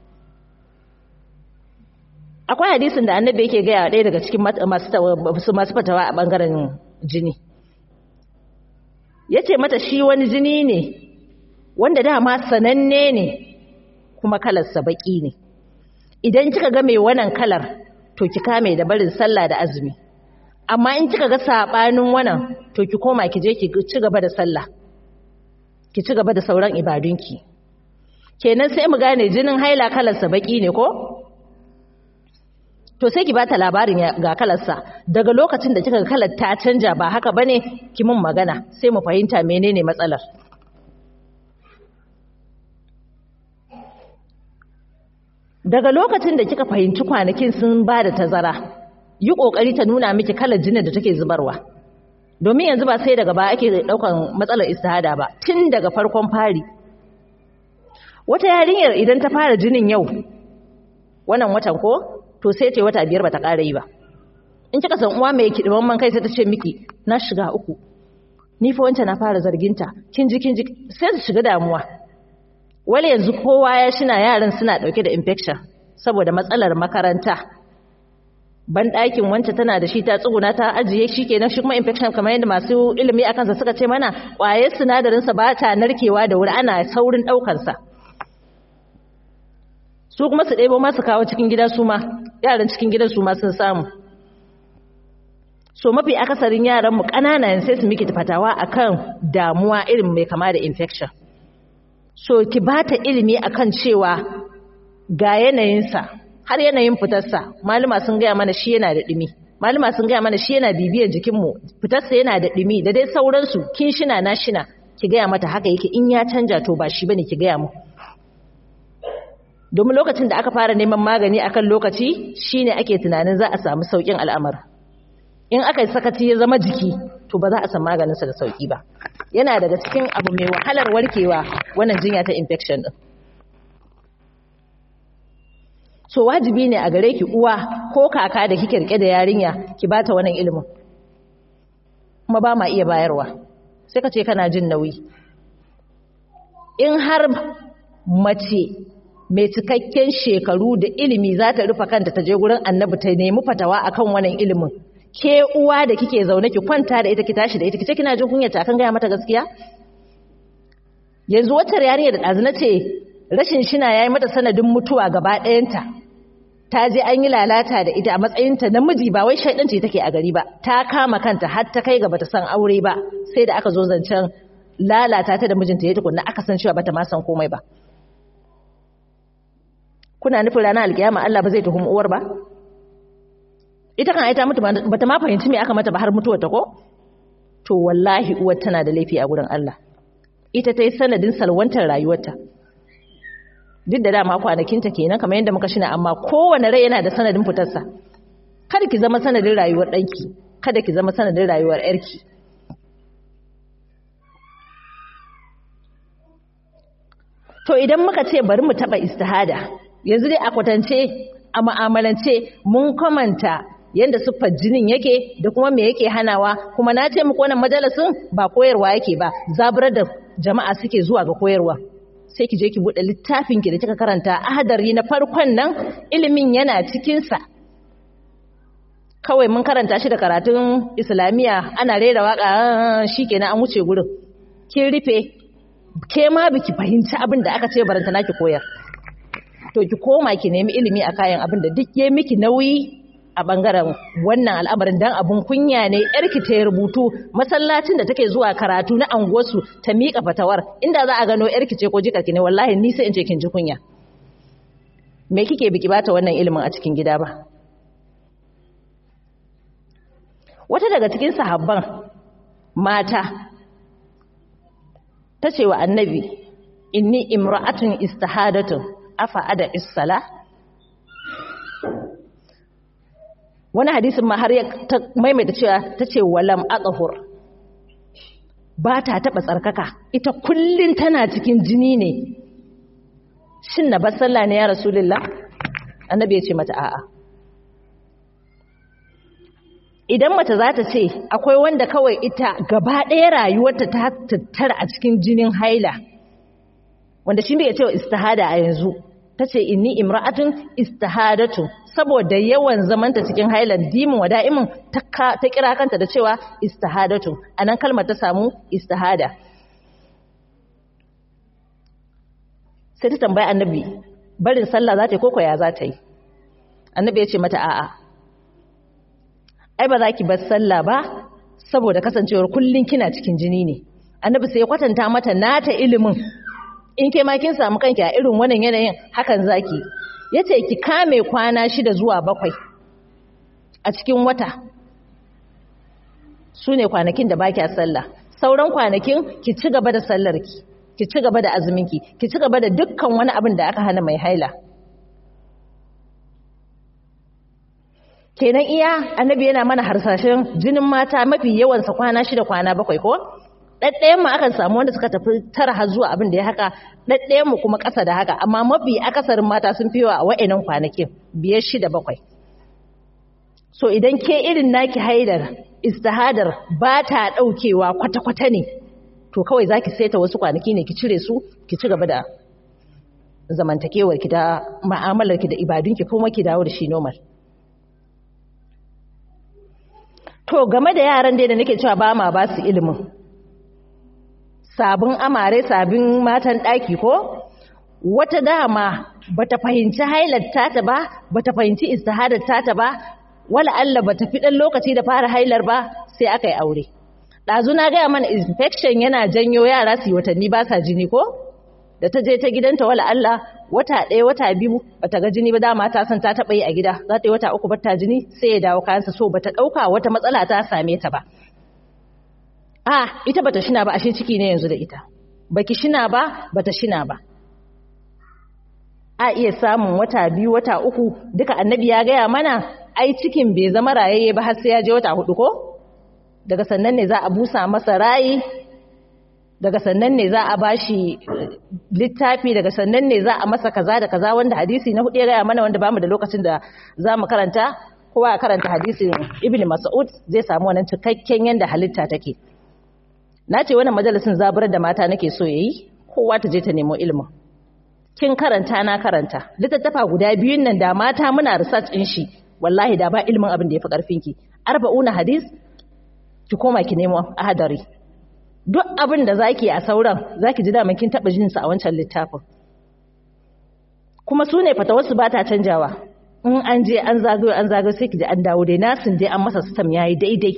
akwai hadisin da annabi yake gaya ɗaya daga cikin masu masu fatawa a ɓangaren jini ya ce mata shi wani jini ne wanda dama sananne ne kuma kalarsa baƙi ne idan kika ga mai wannan kalar to ki kame da barin sallah da azumi amma in kika ga saɓanin wannan to ki koma ki je ki ci gaba da sallah ki ci gaba da sauran ibadunki kenan sai mu gane jinin haila kalarsa baƙi ne ko to sai ki bata labarin ga kalarsa daga lokacin da kika ga kalar ta canja ba haka bane ki mun magana sai mu fahimta menene matsalar daga lokacin da kika fahimci kwanakin sun ba da tazara yi kokari ta nuna miki kalar jinin da take zubarwa domin yanzu ba sai daga ba ake daukan matsalar istihada ba tun daga farkon fari wata yarinyar idan ta fara jinin yau wannan watan ko to sai ce wata biyar bata ƙara yi ba in kika san uwa mai kidiman man kai sai ta ce miki na shiga uku ni fa wancan na fara zarginta kin ji kin ji sai su shiga damuwa wale yanzu kowa ya shina yaran suna dauke da infection saboda matsalar makaranta ban ɗakin wancan tana da shi ta tsuguna ta ajiye shi kenan shi kuma infection kamar yadda masu ilimi akan sa suka ce mana ƙwayar sinadarin sa ba ta narkewa da wuri ana saurin ɗaukar sa su kuma su ɗebo masu kawo cikin gida su ma yaran cikin gidan su ma sun samu so mafi akasarin yaran mu ƙanana sai su miki fatawa akan damuwa irin mai kama da infection so ki bata ilimi akan cewa ga yanayinsa har yanayin fitarsa malama sun gaya mana shi yana da ɗumi malama sun gaya mana shi yana bibiyar jikinmu fitarsa yana da ɗumi da dai sauransu kin shina na shina ki gaya mata haka yake in ya canja to ba shi bane ki gaya mu domin lokacin da aka fara neman magani akan lokaci shine ake tunanin za a samu saukin al'amar in aka yi sakaci ya zama jiki to ba za a san maganinsa da sauki ba yana daga cikin abu mai wahalar warkewa wannan jinya ta infection din so wajibi ne a gare ki uwa ko kaka da kike rike da yarinya ki bata wannan ilimin kuma ba ma iya bayarwa sai ka ce kana jin nauyi in har mace mai cikakken shekaru da ilimi za ta rufa kanta ta je gurin annabi ta nemi fatawa akan wannan ilimin ke uwa da kike zaune ki kwanta da ita ki tashi da ita kice kina jin kunya ta kan gaya mata gaskiya yanzu wata yarinya da ɗazu na ce rashin shina ya yi mata sanadin mutuwa gaba ɗayanta ta je an yi lalata da ita a matsayinta namiji ba wai shaidanci take a gari ba ta kama kanta har ta kai ga bata san aure ba sai da aka zo zancen lalata ta da mijinta ya tukunna aka san cewa bata ma san komai ba kuna nufin ranar alkiyama Allah ba zai tuhumi uwar ba ita kan aita mutu bata ma fahimci me aka mata ba har mutuwar ta ko to wallahi uwar tana da laifi a gurin Allah ita ta yi sanadin salwantar rayuwarta duk da dama kwanakinta kenan kamar yadda muka shina amma kowane rai yana da sanadin fitarsa kada ki zama sanadin rayuwar ɗanki kada ki zama sanadin rayuwar ƴarki to idan muka ce bari mu taɓa istihada yanzu dai a kwatance a ma'amalance mun kamanta yadda siffar jinin yake da kuma me yake hanawa kuma na ce muku wannan majalisin ba koyarwa yake ba zaburar da jama'a suke zuwa ga koyarwa sai ki je ki buɗe littafin ki da kika karanta ahadari na farkon nan ilimin yana cikin sa kawai mun karanta shi da karatun islamiya ana rera waka shikenan an wuce gurin kin rufe ke ma biki fahimci abin da aka ce baranta naki koyar to ki koma ki nemi ilimi a kayan abin da duk ya miki nauyi a bangaren wannan al'amarin dan abun kunya ne yarki ta rubutu masallacin da take zuwa karatu na anguwarsu ta miƙa fatawar inda za a gano yarki ce ko jikarki ne wallahi ni sai in ce kin ji kunya me kike biki bata wannan ilimin a cikin gida ba wata daga cikin sahabban mata ta ce wa annabi inni imra'atun istahadatun afa ada is-sala wani hadisin ma har ya maimaita cewa ta ce walam aqhur ba ta taba tsarkaka ita kullun tana cikin jini ne shin na bar sallah ne ya rasulullah annabi ya ce mata a'a idan mace za ta ce akwai wanda kawai ita gaba ɗaya rayuwarta ta tattara a cikin jinin haila wanda shi ne ya ce wa istihada a yanzu ta ce inni imra'atun istihadatu saboda yawan zamanta cikin hailan dimin wada'imin ta kira kanta da cewa istihadatu a nan kalmar ta samu istihada sai ta tambaya annabi barin sallah za ta yi koko ya za ta yi annabi ya ce mata a'a ai ba za ki bar sallah ba saboda kasancewar kullun kina cikin jini ne annabi sai ya kwatanta mata nata ilimin in ke ma kin samu kanki a irin wannan yanayin hakan zaki yace ki kame kwana shida zuwa bakwai a cikin wata su ne kwanakin da baki a sallah sauran kwanakin ki ci gaba da sallarki ki ci gaba da azuminki ki ci gaba da dukkan wani abin da aka hana mai haila kenan iya annabi yana mana harsashen jinin mata mafi yawansa kwana shida kwana bakwai ko ɗaɗɗayan mu akan samu wanda suka tafi tara har zuwa abin da ya haka ɗaɗɗayan mu kuma ƙasa da haka amma mafi akasarin mata sun fi yawa a wa'annan kwanakin biyar shida bakwai so idan ke irin naki haidar istihadar ba ta ɗaukewa kwata-kwata ne to kawai za ki saita wasu kwanaki ne ki cire su ki ci gaba da zamantakewar ki da ma'amalar ki da ibadunki kuma ki dawo da shi normal to game da yaran dai da nake cewa ba ma ba su ilimin sabin amare sabin matan ɗaki ko wata dama bata fahimci hailar tata ba bata fahimci istihadar tata ba wala Allah bata fi dan lokaci da fara hailar ba sai aka yi aure ɗazu na gaya mana infection yana janyo yara su yi watanni ba sa jini ko da ta je ta gidanta wala Allah wata ɗaya wata biyu bata ga jini ba dama ta san ta taɓa yi a gida za ta yi wata uku bata jini sai ya dawo kayansa so bata ɗauka wata matsala ta same ta ba a ita bata shina ba ashe ciki ne yanzu da ita baki shina ba bata shina ba a iya samun wata biyu wata uku duka annabi ya gaya mana ai cikin bai zama rayayye ba har sai ya je wata hudu ko daga sannan ne za a busa masa rayi daga sannan ne za a bashi littafi daga sannan ne za a masa kaza da kaza wanda hadisi na hudu ya gaya mana wanda bamu da lokacin da za mu karanta kowa ya karanta hadisin ibn mas'ud zai samu wannan cikakken yanda halitta take na ce wannan majalisin zaburar da mata nake so yayi kowa ta je ta nemo ilimin kin karanta na karanta littattafa guda biyun nan da mata muna research din shi wallahi da ba ilimin abin da yafi karfin ki arba'una hadis ki koma ki nemo ahadari duk abin da zaki a sauran zaki ji daman kin taba jin sa a wancan littafin kuma su ne fatawarsu ba ta canjawa in an je an zagayo an zagayo sai ki ji an dawo dai nasin dai an masa sistem yayi daidai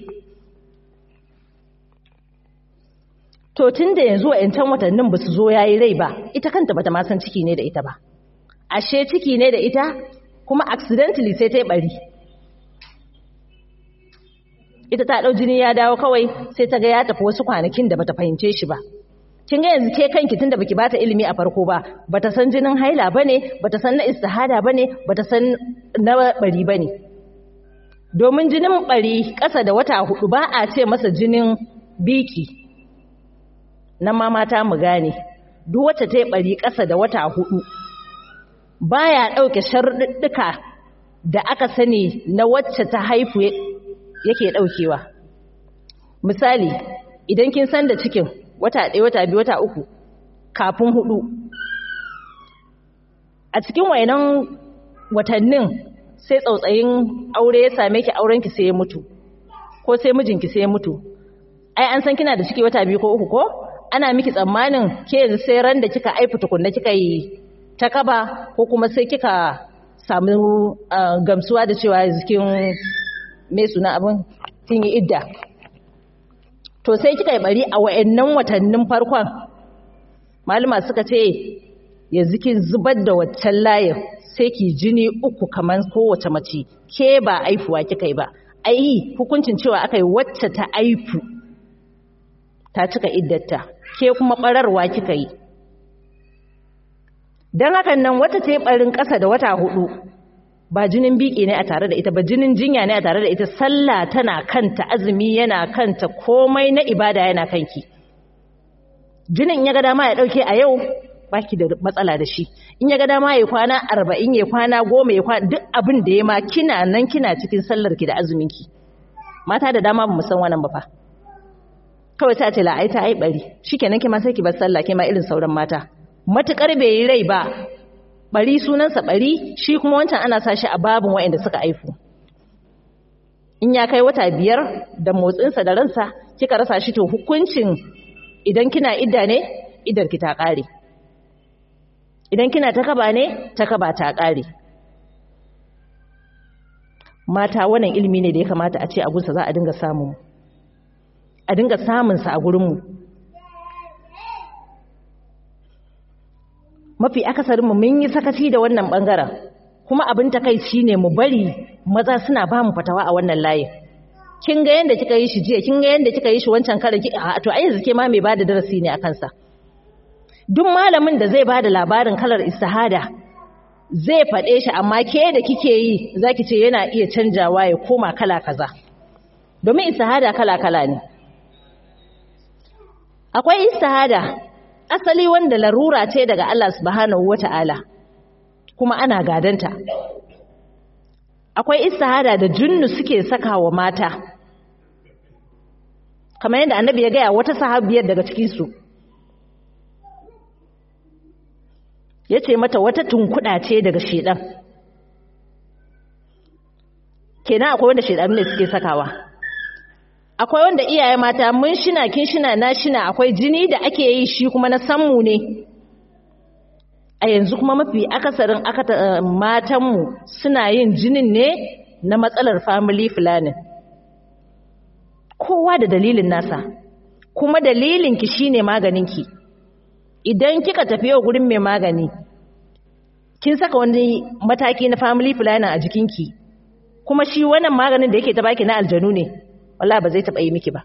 to tun da yanzu wa'yancan watannin ba su zo yayi rai ba ita kanta bata ma san ciki ne da ita ba ashe ciki ne da ita kuma accidentally sai ta yi bari ita ta ɗau jini ya dawo kawai sai ta ga ya tafi wasu kwanakin da bata fahimce shi ba kin ga yanzu ke kanki tunda baki bata ilimi a farko ba bata san jinin haila bane bata san na istihada bane bata san na bari bane domin jinin bari ƙasa da wata hudu ba a ce masa jinin biki nan ma mata mu gane duk wacce ta yi bari ƙasa da wata hudu baya ɗauke sharuɗɗuka da aka sani na wacce ta haifu yake ɗaukewa misali idan kin san da cikin wata ɗaya wata biyu wata uku kafin hudu a cikin wayanan watannin sai tsautsayin aure ya same ki aurenki sai ya mutu ko sai mijinki sai ya mutu ai an san kina da ciki wata biyu ko uku ko ana miki tsammanin ke yanzu sai ran da kika aifu tukunna kika yi ta kaba ko kuma sai kika samu gamsuwa da cewa yanzu kin me suna abin kin yi idda to sai kika yi bari a wayannan watannin farkon malama suka ce yanzu kin zubar da waccan layin sai ki jini uku kamar kowace mace ke ba aifuwa kika yi ba ai hukuncin cewa aka yi wacce ta aifu ta cika iddata ke kuma bararwa kika yi don hakan nan wata ce barin ƙasa da wata hudu ba jinin biki ne a tare da ita ba jinin jinya ne a tare da ita sallah tana kanta azumi yana kanta komai na ibada yana kanki jinin ya ga dama ya dauke a yau baki da matsala da shi in ya ga dama ya kwana arba'in ya kwana goma ya kwana duk abin da ya ma kina nan kina cikin sallar ki da azumin ki mata da dama ba mu san wannan ba fa kawai ta ce la'ai ta ai bari shikenan ki ma sai ki bar sallah ki ma irin sauran mata matukar bai yi rai ba bari sunansa bari shi kuma wancan ana sa shi a babin waɗanda suka aifu in ya kai wata biyar da motsinsa da ransa kika rasa shi to hukuncin idan kina idda ne idar ki ta ƙare idan kina ta kaba ne ta kaba ta ƙare mata wannan ilimi ne da ya kamata a ce a gunsa za a dinga samun a dinga samunsa a gurinmu mafi akasarinmu mun yi sakaci da wannan bangaren kuma abin takaici ne mu bari maza suna ba mu fatawa a wannan layin kin ga yanda kika yi shi jiya kin ga yanda kika yi shi wancan karin a to ai yanzu ke ma mai bada darasi ne a kansa duk malamin da zai bada labarin kalar istihada zai faɗe shi amma ke da kike yi zaki ce yana iya canjawa ya koma kala kaza domin istihada kala kala ne akwai istihada asali wanda larura ce daga Allah subhanahu wata'ala kuma ana gadanta akwai istihada da junnu suke saka wa mata kamar yadda annabi ya gaya wata sahabiyar daga cikinsu ya ce mata wata tunkuɗa ce daga shedan kenan akwai wanda shedanu ne suke sakawa akwai wanda iyaye mata mun shina kin shina na shina akwai jini da ake yi shi kuma na sammu ne a yanzu kuma mafi akasarin akata matanmu suna yin jinin ne na matsalar family planning kowa da dalilin nasa kuma dalilinki shine maganinki idan kika tafi yau gurin mai magani kin saka wani mataki na family planning a jikinki kuma shi wannan maganin da yake ta baki na aljanu ne wallahi ba zai taba yi miki ba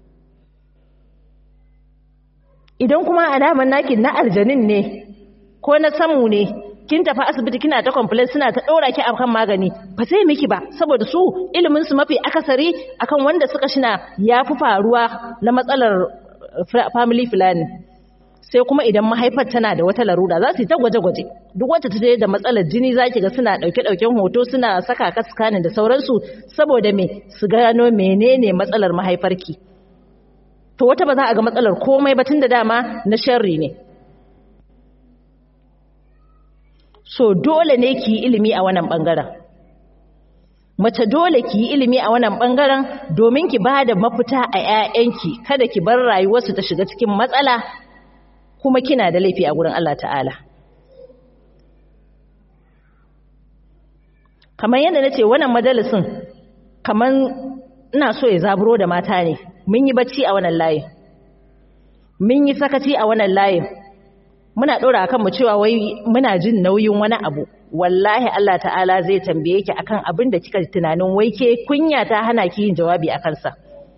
idan kuma alaman naki na aljanin ne ko na samu ne kin tafi asibiti kina ta complain suna ta ɗora ki akan magani ba zai miki ba saboda su ilimin su mafi akasari akan wanda suka shina yafi faruwa na matsalar family planning sai kuma idan mahaifar tana da wata larura za su yi ta gwaje-gwaje duk wacce ta je da matsalar jini za ki ga suna ɗauke-ɗauken hoto suna saka ka scanning da sauransu saboda me su gano menene matsalar mahaifarki to wata ba za a ga matsalar komai ba tun da dama na sharri ne so dole ne ki yi ilimi a wannan bangaren mace dole ki yi ilimi a wannan bangaren domin ki ba da mafita a 'ya'yanki kada ki bar rayuwarsu ta shiga cikin matsala kuma kina da laifi a gurin Allah ta'ala kamar yadda na ce wannan majalisin kamar ina so ya zaburo da mata ne mun yi bacci a wannan layin mun yi sakaci a wannan layin muna ɗora kan mu cewa wai muna jin nauyin wani abu wallahi Allah ta'ala zai tambaye ki akan abin da kika tunanin wai ke kunya ta hana ki yin jawabi a kansa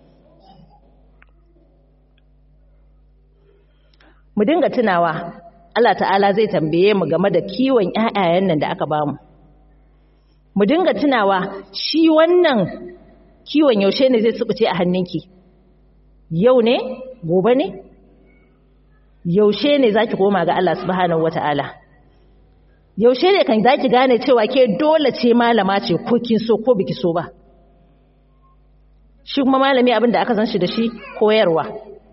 mu dinga tunawa Allah ta'ala zai tambaye mu game da kiwon ƴaƴayen nan da aka bamu mu dinga tunawa shi wannan kiwon yaushe ne zai subuce a hannunki yau ne gobe ne yaushe ne zaki koma ga Allah subhanahu wataala yaushe ne kan zaki gane cewa ke dole ce malama ce ko kin so ko biki so ba shi kuma malami abin da aka san shi da shi koyarwa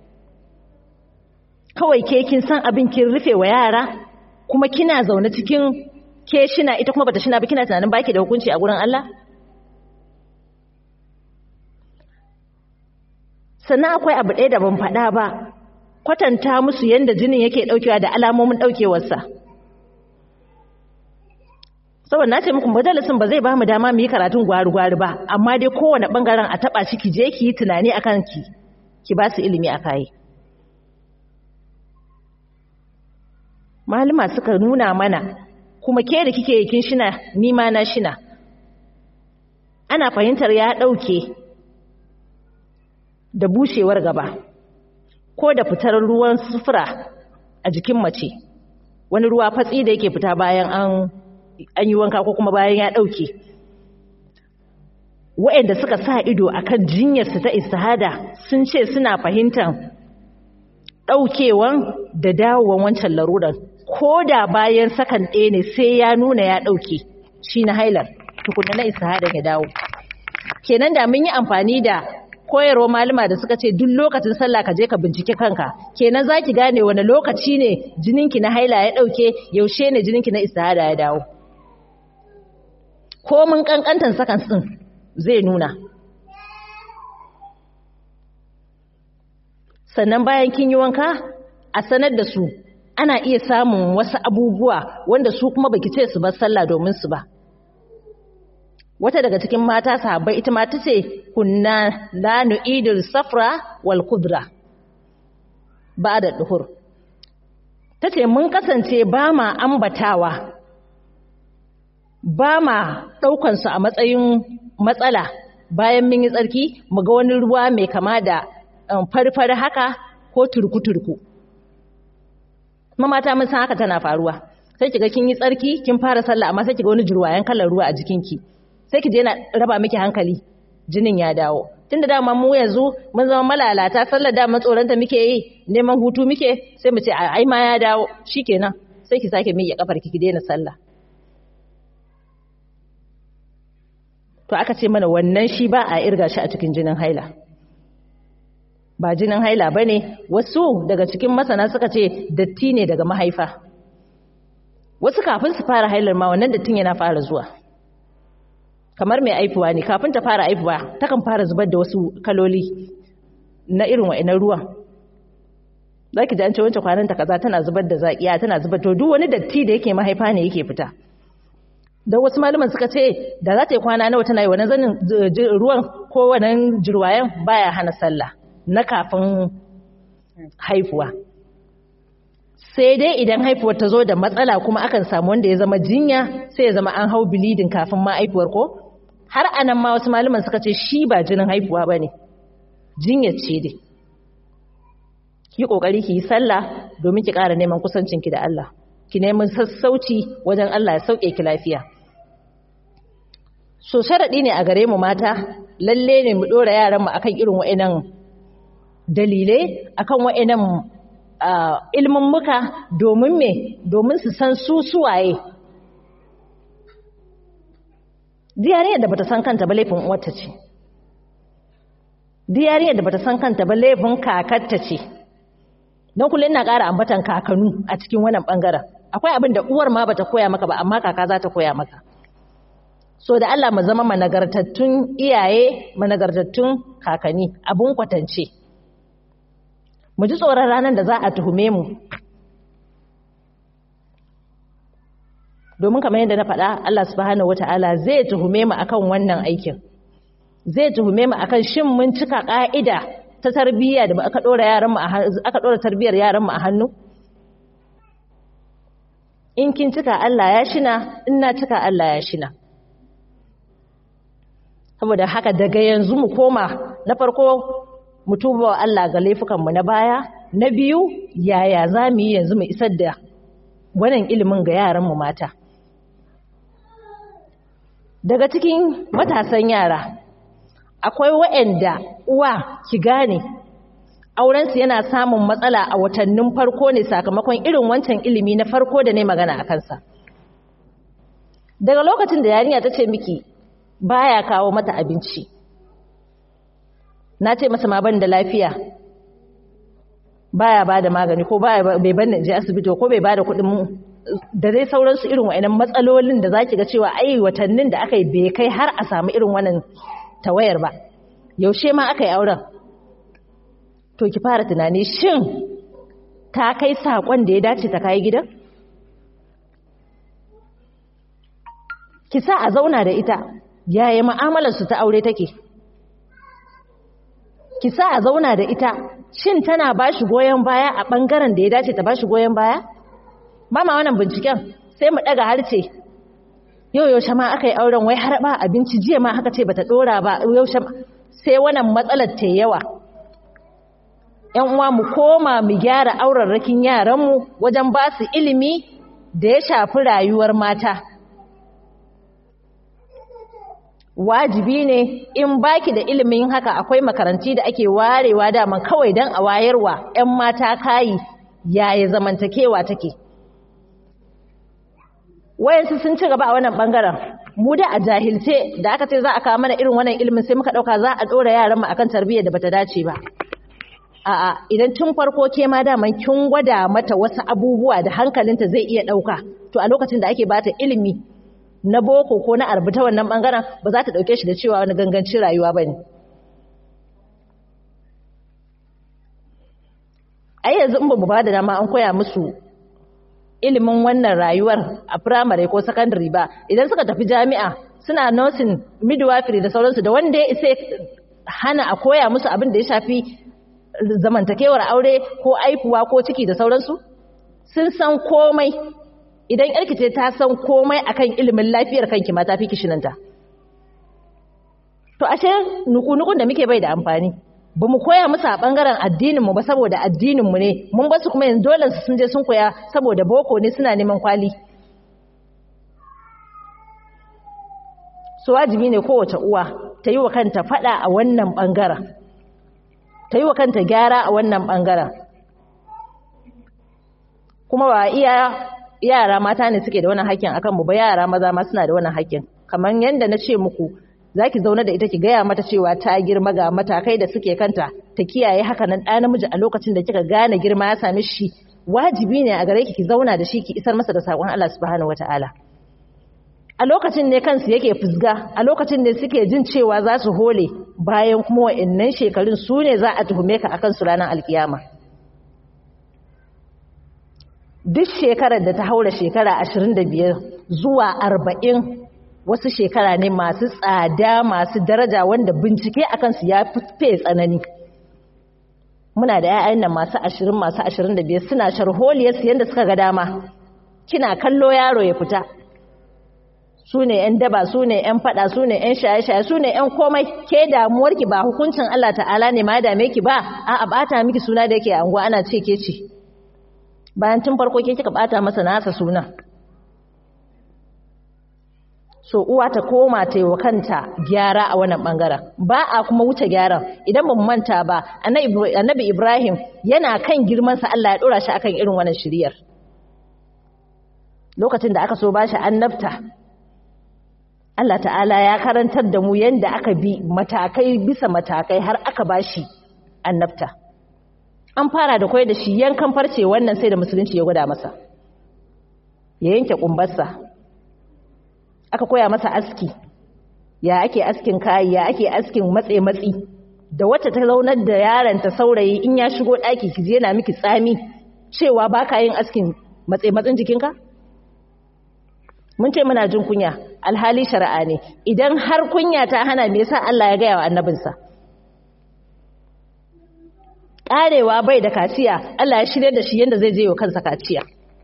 kawai ke kin san abin kin rufe wa yara kuma kina zaune cikin ke shina ita kuma bata shina ba kina tunanin baki da hukunci a gurin Allah sannan akwai abu ɗaya da ban faɗa ba kwatanta musu yadda jinin yake ɗaukewa da alamomin ɗaukewarsa saboda na ce muku majalisin ba zai ba mu dama mu yi karatun gwari-gwari ba amma dai kowane ɓangaren a taɓa shi ki je ki yi tunani a kanki ki ba su ilimi a kayi malama suka nuna mana kuma ke da kike kin shina ni ma na shina ana fahimtar ya ɗauke da bushewar gaba ko da fitar ruwan sufura a jikin mace wani ruwa fatsi da yake fita bayan an an yi wanka ko kuma bayan ya ɗauke waɗanda suka sa ido akan jinyarsu ta istihada sun ce suna fahimtar ɗaukewan da dawowan wancan larurar ko da bayan sakan ɗaya ne sai ya nuna ya ɗauke shi na hailar tukuna na istihada ya dawo kenan da mun yi amfani da koyarwa malama da suka ce duk lokacin sallah ka je ka bincike kanka kenan zaki gane wani lokaci ne jininki na haila ya dauke yaushe ne jininki na istihada ya dawo ko mun kankantan sakan din zai nuna sannan bayan kin yi wanka a sanar da su ana iya samun wasu abubuwa wanda su kuma baki ce su bar sallah domin su ba wata daga cikin mata sahabbai ita ma tace kunna la nu'idul safra wal kudra ba'da duhur tace mun kasance ba ma ambatawa ba ma daukan su a matsayin matsala bayan mun yi tsarki mu ga wani ruwa mai kama da farfar haka ko turku-turku kuma mata mun san haka tana faruwa sai kiga kin yi tsarki kin fara sallah amma sai kiga wani jurwayen kalar ruwa a jikinki sai ki je na raba miki hankali jinin ya dawo tunda dama mu yanzu mun zama malalata sallar dama tsoronta muke yi neman hutu muke sai mu ce ai ma ya dawo shikenan sai ki sake miƙe kafar ki ki daina sallah to aka ce mana wannan shi ba a irga shi a cikin jinin haila ba jinin haila bane wasu daga cikin masana suka ce datti ne daga mahaifa wasu kafin su fara hailar ma wannan dattin yana fara zuwa kamar mai aifuwa ne kafin ta fara aifuwa takan fara zubar da wasu kaloli na irin wa'inan ruwan za ki ji an ce wancan kwananta kaza tana zubar da zaƙiya tana zubar to duk wani datti da yake mahaifa ne yake fita da wasu malaman suka ce da za ta yi kwana nawa tana yi wani zanin ruwan ko wannan jirwayen baya hana sallah na kafin haifuwa sai dai idan haifuwar ta zo da matsala kuma akan samu wanda ya zama jinya sai ya zama an hau bilidin kafin ma haifuwar ko har anan ma wasu malaman suka ce shi ba jinin haifuwa ba ne jinyar ce dai ki kokari ki yi sallah domin ki ƙara neman kusancinki da Allah ki neman sassauci wajen Allah ya sauke ki lafiya so sharaɗi ne a gare mu mata lalle ne mu ɗora yaran mu akan irin wa'annan dalilai akan wa'annan ilmin muka domin me domin su san su suwaye diyariyar da bata san kanta ba laifin uwarta ce diyariyar da bata san kanta ba laifin kakarta ce don kullum ina ƙara ambatan kakanu a cikin wannan ɓangaren akwai abin da uwar ma bata koya maka ba amma kaka za ta koya maka so da Allah mu zama managartattun iyaye managartattun kakanni abun kwatance mu ji tsoron ranar da za a tuhume mu domin kamar yadda na faɗa Allah subhanahu wata'ala zai tuhume mu akan wannan aikin zai tuhume mu akan shin mun cika ƙa'ida ta tarbiyya da aka ɗora yaran mu aka ɗora tarbiyyar yaran mu a hannu in kin cika Allah ya shina in na cika Allah ya shina saboda haka daga yanzu mu koma na farko mu tuba wa Allah ga laifukanmu na baya na biyu yaya za mu yi yanzu mu isar da wannan ilimin ga yaranmu mata daga cikin matasan yara akwai waɗanda uwa ki gane aurensu yana samun matsala a watannin farko ne sakamakon irin wancan ilimi na farko da ne magana a kansa daga lokacin da yarinya ta ce miki baya kawo mata abinci na ce masa ma ban da lafiya baya ba da magani ko baya bai ban je asibiti ko bai ba da kuɗin da dai sauransu irin wa'annan matsalolin da zaki ga cewa ai watannin da aka yi bai kai har a samu irin wannan tawayar ba yaushe ma aka yi auren to ki fara tunani shin ta kai saƙon da ya dace ta kai gidan ki sa a zauna da ita yaya mu'amalarsu ta aure take ki sa a zauna da ita shin tana ba shi goyon baya a ɓangaren da ya dace ta ba shi goyon baya ba ma wannan binciken sai mu ɗaga harce yau yaushe ma aka yi auren wai har ba abinci jiya ma haka ce bata ɗora ba yaushe sai wannan matsalar ta yawa ‘yan uwa mu koma mu gyara aurarrakin yaranmu wajen ba su ilimi da ya shafi rayuwar mata wajibi ne in baki da ilimin haka akwai makaranti da ake warewa dama kawai don a wayarwa 'yan mata kayi yaya zamantakewa take wayansu sun ci gaba a wannan bangaren mu da a jahilce da aka ce za a kawo mana irin wannan ilimin sai muka dauka za a dora yaran mu akan tarbiyyar da bata dace ba a'a idan tun farko ke ma daman kin gwada mata wasu abubuwa da hankalinta zai iya dauka to a lokacin da ake bata ilimi na boko ko na arbuta wannan bangaren ba za ta dauke shi da cewa wani gangancin rayuwa bane ai yanzu in bamu bada dama an koya musu ilimin wannan rayuwar a primary ko secondary ba idan suka tafi jami'a suna nursing midwifery da sauransu da wanda ya isa hana a koya musu abin da ya shafi zamantakewar aure ko aifuwa ko ciki da sauransu sun san komai idan yarki ce ta san komai akan ilimin lafiyar kanki ma ta fi kishinanta to ashe nuku-nukun da muke bai da amfani ba mu koya musu a ɓangaren addininmu ba saboda addininmu ne mun basu kuma yanzu dole sun je sun koya saboda boko ne suna neman kwali su wajibi ne kowace uwa ta yi wa kanta faɗa a wannan ɓangaren ta yi wa kanta gyara a wannan ɓangaren kuma ba iya yara mata ne suke da wannan hakkin akan mu ba yara maza ma suna da wannan hakkin kamar yadda na ce muku zaki zauna da ita ki gaya mata cewa ta girma ga matakai da suke kanta ta kiyaye haka nan ɗa namiji a lokacin da kika gane girma ya sami shi wajibi ne a gare ki ki zauna da shi ki isar masa da sakon Allah subhanahu wataala a lokacin ne kansu yake fusga a lokacin ne suke jin cewa za su hole bayan kuma wa'annan shekarun su ne za a tuhume ka akan su ranar alkiyama duk shekarar da ta haura shekara 25 zuwa 40 wasu shekara ne masu tsada masu daraja wanda bincike a kansu ya fi tsanani muna da 'ya'yan nan masu 20 masu 25 suna sharholiyarsu yadda suka ga dama kina kallo yaro ya fita su ne 'yan daba su ne 'yan fada su ne 'yan shaye-shaye su ne 'yan komai ke damuwarki ba hukuncin Allah ta'ala ne ma dame ki ba a bata miki suna da yake anguwa ana ce ke ce bayan tun farko ke kika bata masa nasa suna so uwa ta koma ta yi wa kanta gyara a wannan bangaren ba a kuma wuce gyaran idan ba mu manta ba annabi ibrahim yana kan girmansa allah ya dora shi akan irin wannan shiriyar lokacin da aka so ba shi annabta allah ta'ala ya karantar da mu yadda aka bi matakai bisa matakai har aka ba shi annabta an fara da kwai da shi yankan farce wannan sai da musulunci ya gwada masa ya yanke kumbarsa aka koya masa aski ya ake askin kayi ya ake askin matse matsi da wacce ta zaunar da yaron ta saurayi in ya shigo ɗaki ki je yana miki tsami cewa ba ka yin askin matse matsin jikinka mun ce muna jin kunya alhali shari'a ne idan har kunya ta hana me yasa Allah ya gaya wa annabinsa karewa bai da kaciya Allah ya shirye da shi yanda zai je wa kansa kaciya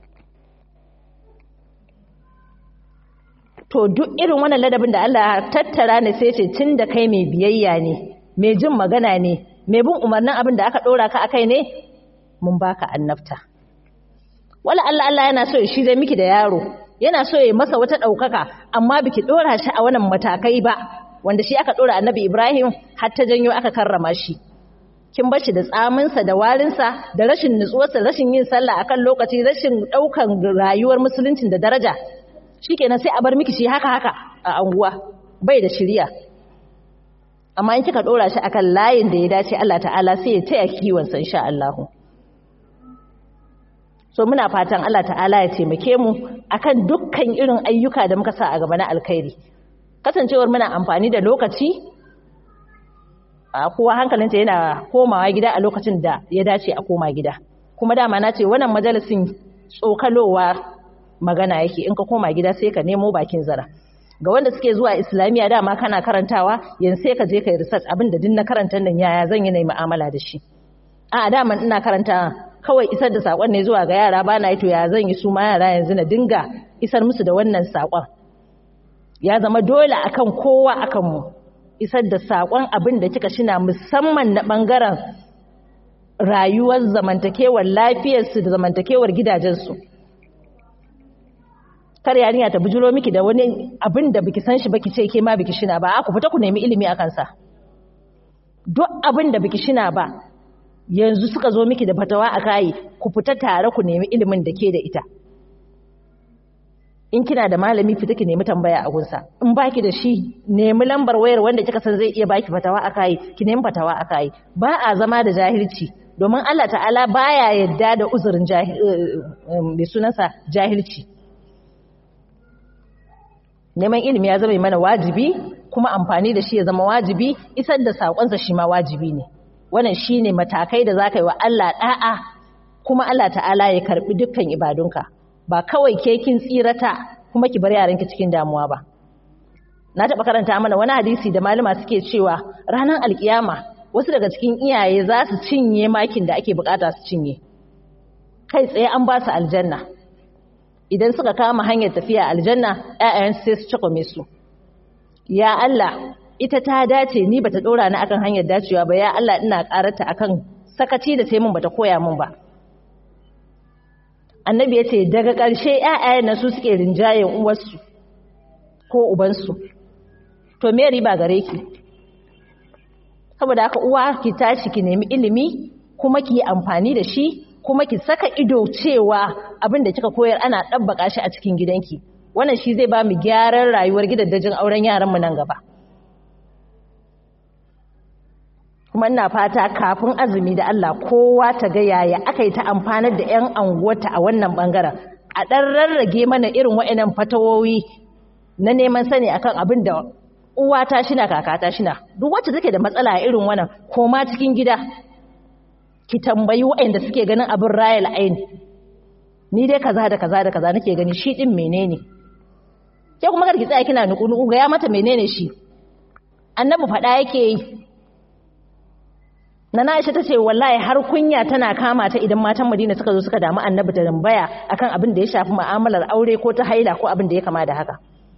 to duk irin wannan ladabin da Allah ya tattara ne sai ce tun da kai mai biyayya ne mai jin magana ne mai bin umarnin abin da aka dora ka akai ne mun baka annabta wala Allah Allah yana so ya shirye miki da yaro yana so ya masa wata ɗaukaka amma biki ɗora shi a wannan matakai ba wanda shi aka ɗora annabi Ibrahim har ta janyo aka karrama shi kin bar shi da tsaminsa da warinsa da rashin nutsuwarsa rashin yin sallah akan lokaci rashin ɗaukan rayuwar musuluncin da daraja shikenan sai a bar miki shi haka haka a anguwa bai da shiriya amma in kika ɗora shi akan layin da ya dace Allah ta'ala sai ya taya kiwon sa insha Allah so muna fatan Allah ta'ala ya taimake mu akan dukkan irin ayyuka da muka sa a gaba na alkhairi kasancewar muna amfani da lokaci a kowa hankalinta yana komawa gida a lokacin da ya dace a koma gida kuma dama na ce wannan majalisin tsokalowa magana yake in ka koma gida sai ka nemo bakin zara ga wanda suke zuwa islamiyya dama kana karantawa yanzu sai ka je ka yi research abin da din na karanta nan yaya zan yi na mu'amala da shi a dama ina karanta kawai isar da sakon ne zuwa ga yara ba na yi to ya zan yi su ma yara yanzu na dinga isar musu da wannan sakon ya zama dole akan kowa akan mu isar da sakon abin da kika shina musamman na bangaren rayuwar zamantakewar lafiyarsu da zamantakewar gidajensu kar yarinya ta bujuro miki da wani abin da biki san shi baki ce ke ma biki shina ba ku fita ku nemi ilimi akan sa duk abin da biki shina ba yanzu suka zo miki da fatawa a kayi ku fita tare ku nemi ilimin da ke da ita in kina da malami fita ki nemi tambaya a gunsa in baki da shi nemi lambar wayar wanda kika san zai iya baki fatawa a kayi ki nemi fatawa a kayi ba a zama da jahilci domin Allah ta'ala baya yadda da uzurin mai sunansa jahilci neman ilimi ya zama mana wajibi kuma amfani da shi ya zama wajibi isar da saƙonsa shi ma wajibi ne wannan shine matakai da zaka yi wa Allah da'a kuma Allah ta'ala ya karbi dukkan ibadunka ba kawai ke kin tsirata kuma ki bar yaranki cikin damuwa ba na taba karanta mana wani hadisi da malama suke cewa ranar alkiyama wasu daga cikin iyaye za su cinye makin da ake bukata su cinye kai tsaye an ba su aljanna idan suka kama hanyar tafiya aljanna ƴaƴan sai su cakwame su ya Allah ita ta dace ni bata dora ni akan hanyar dacewa ba ya Allah ina karata akan sakaci da sai mun bata koya mun ba annabi yace daga ƙarshe ƴaƴayen na su suke rinjayen uwarsu ko ubansu to me riba gare ki saboda haka uwa ki tashi ki nemi ilimi kuma ki yi amfani da shi kuma ki saka ido cewa abin da kika koyar ana ɗabbaka shi a cikin gidanki wannan shi zai ba mu gyaran rayuwar gidajen auren yaranmu nan gaba kuma ina fata kafin azumi da Allah kowa ta ga yaya aka yi ta amfanar da 'yan anguwarta a wannan bangaren a ɗan rarrage mana irin wa'annan fatawowi na neman sani akan abin da uwa ta shina kaka ta shina duk wacce take da matsala a irin wannan koma cikin gida ki tambayi waɗanda suke ganin abin rayal ain ni dai kaza da kaza da kaza nake gani shi din menene ke kuma kar ki tsaya kina nuku nuku ga ya mata menene shi annabi faɗa yake yi Nana Aisha ta ce wallahi har kunya tana kama ta idan matan Madina suka zo suka damu annabi ta tambaya akan abin da ya shafi mu'amalar aure ko ta haila ko abin da ya kama da haka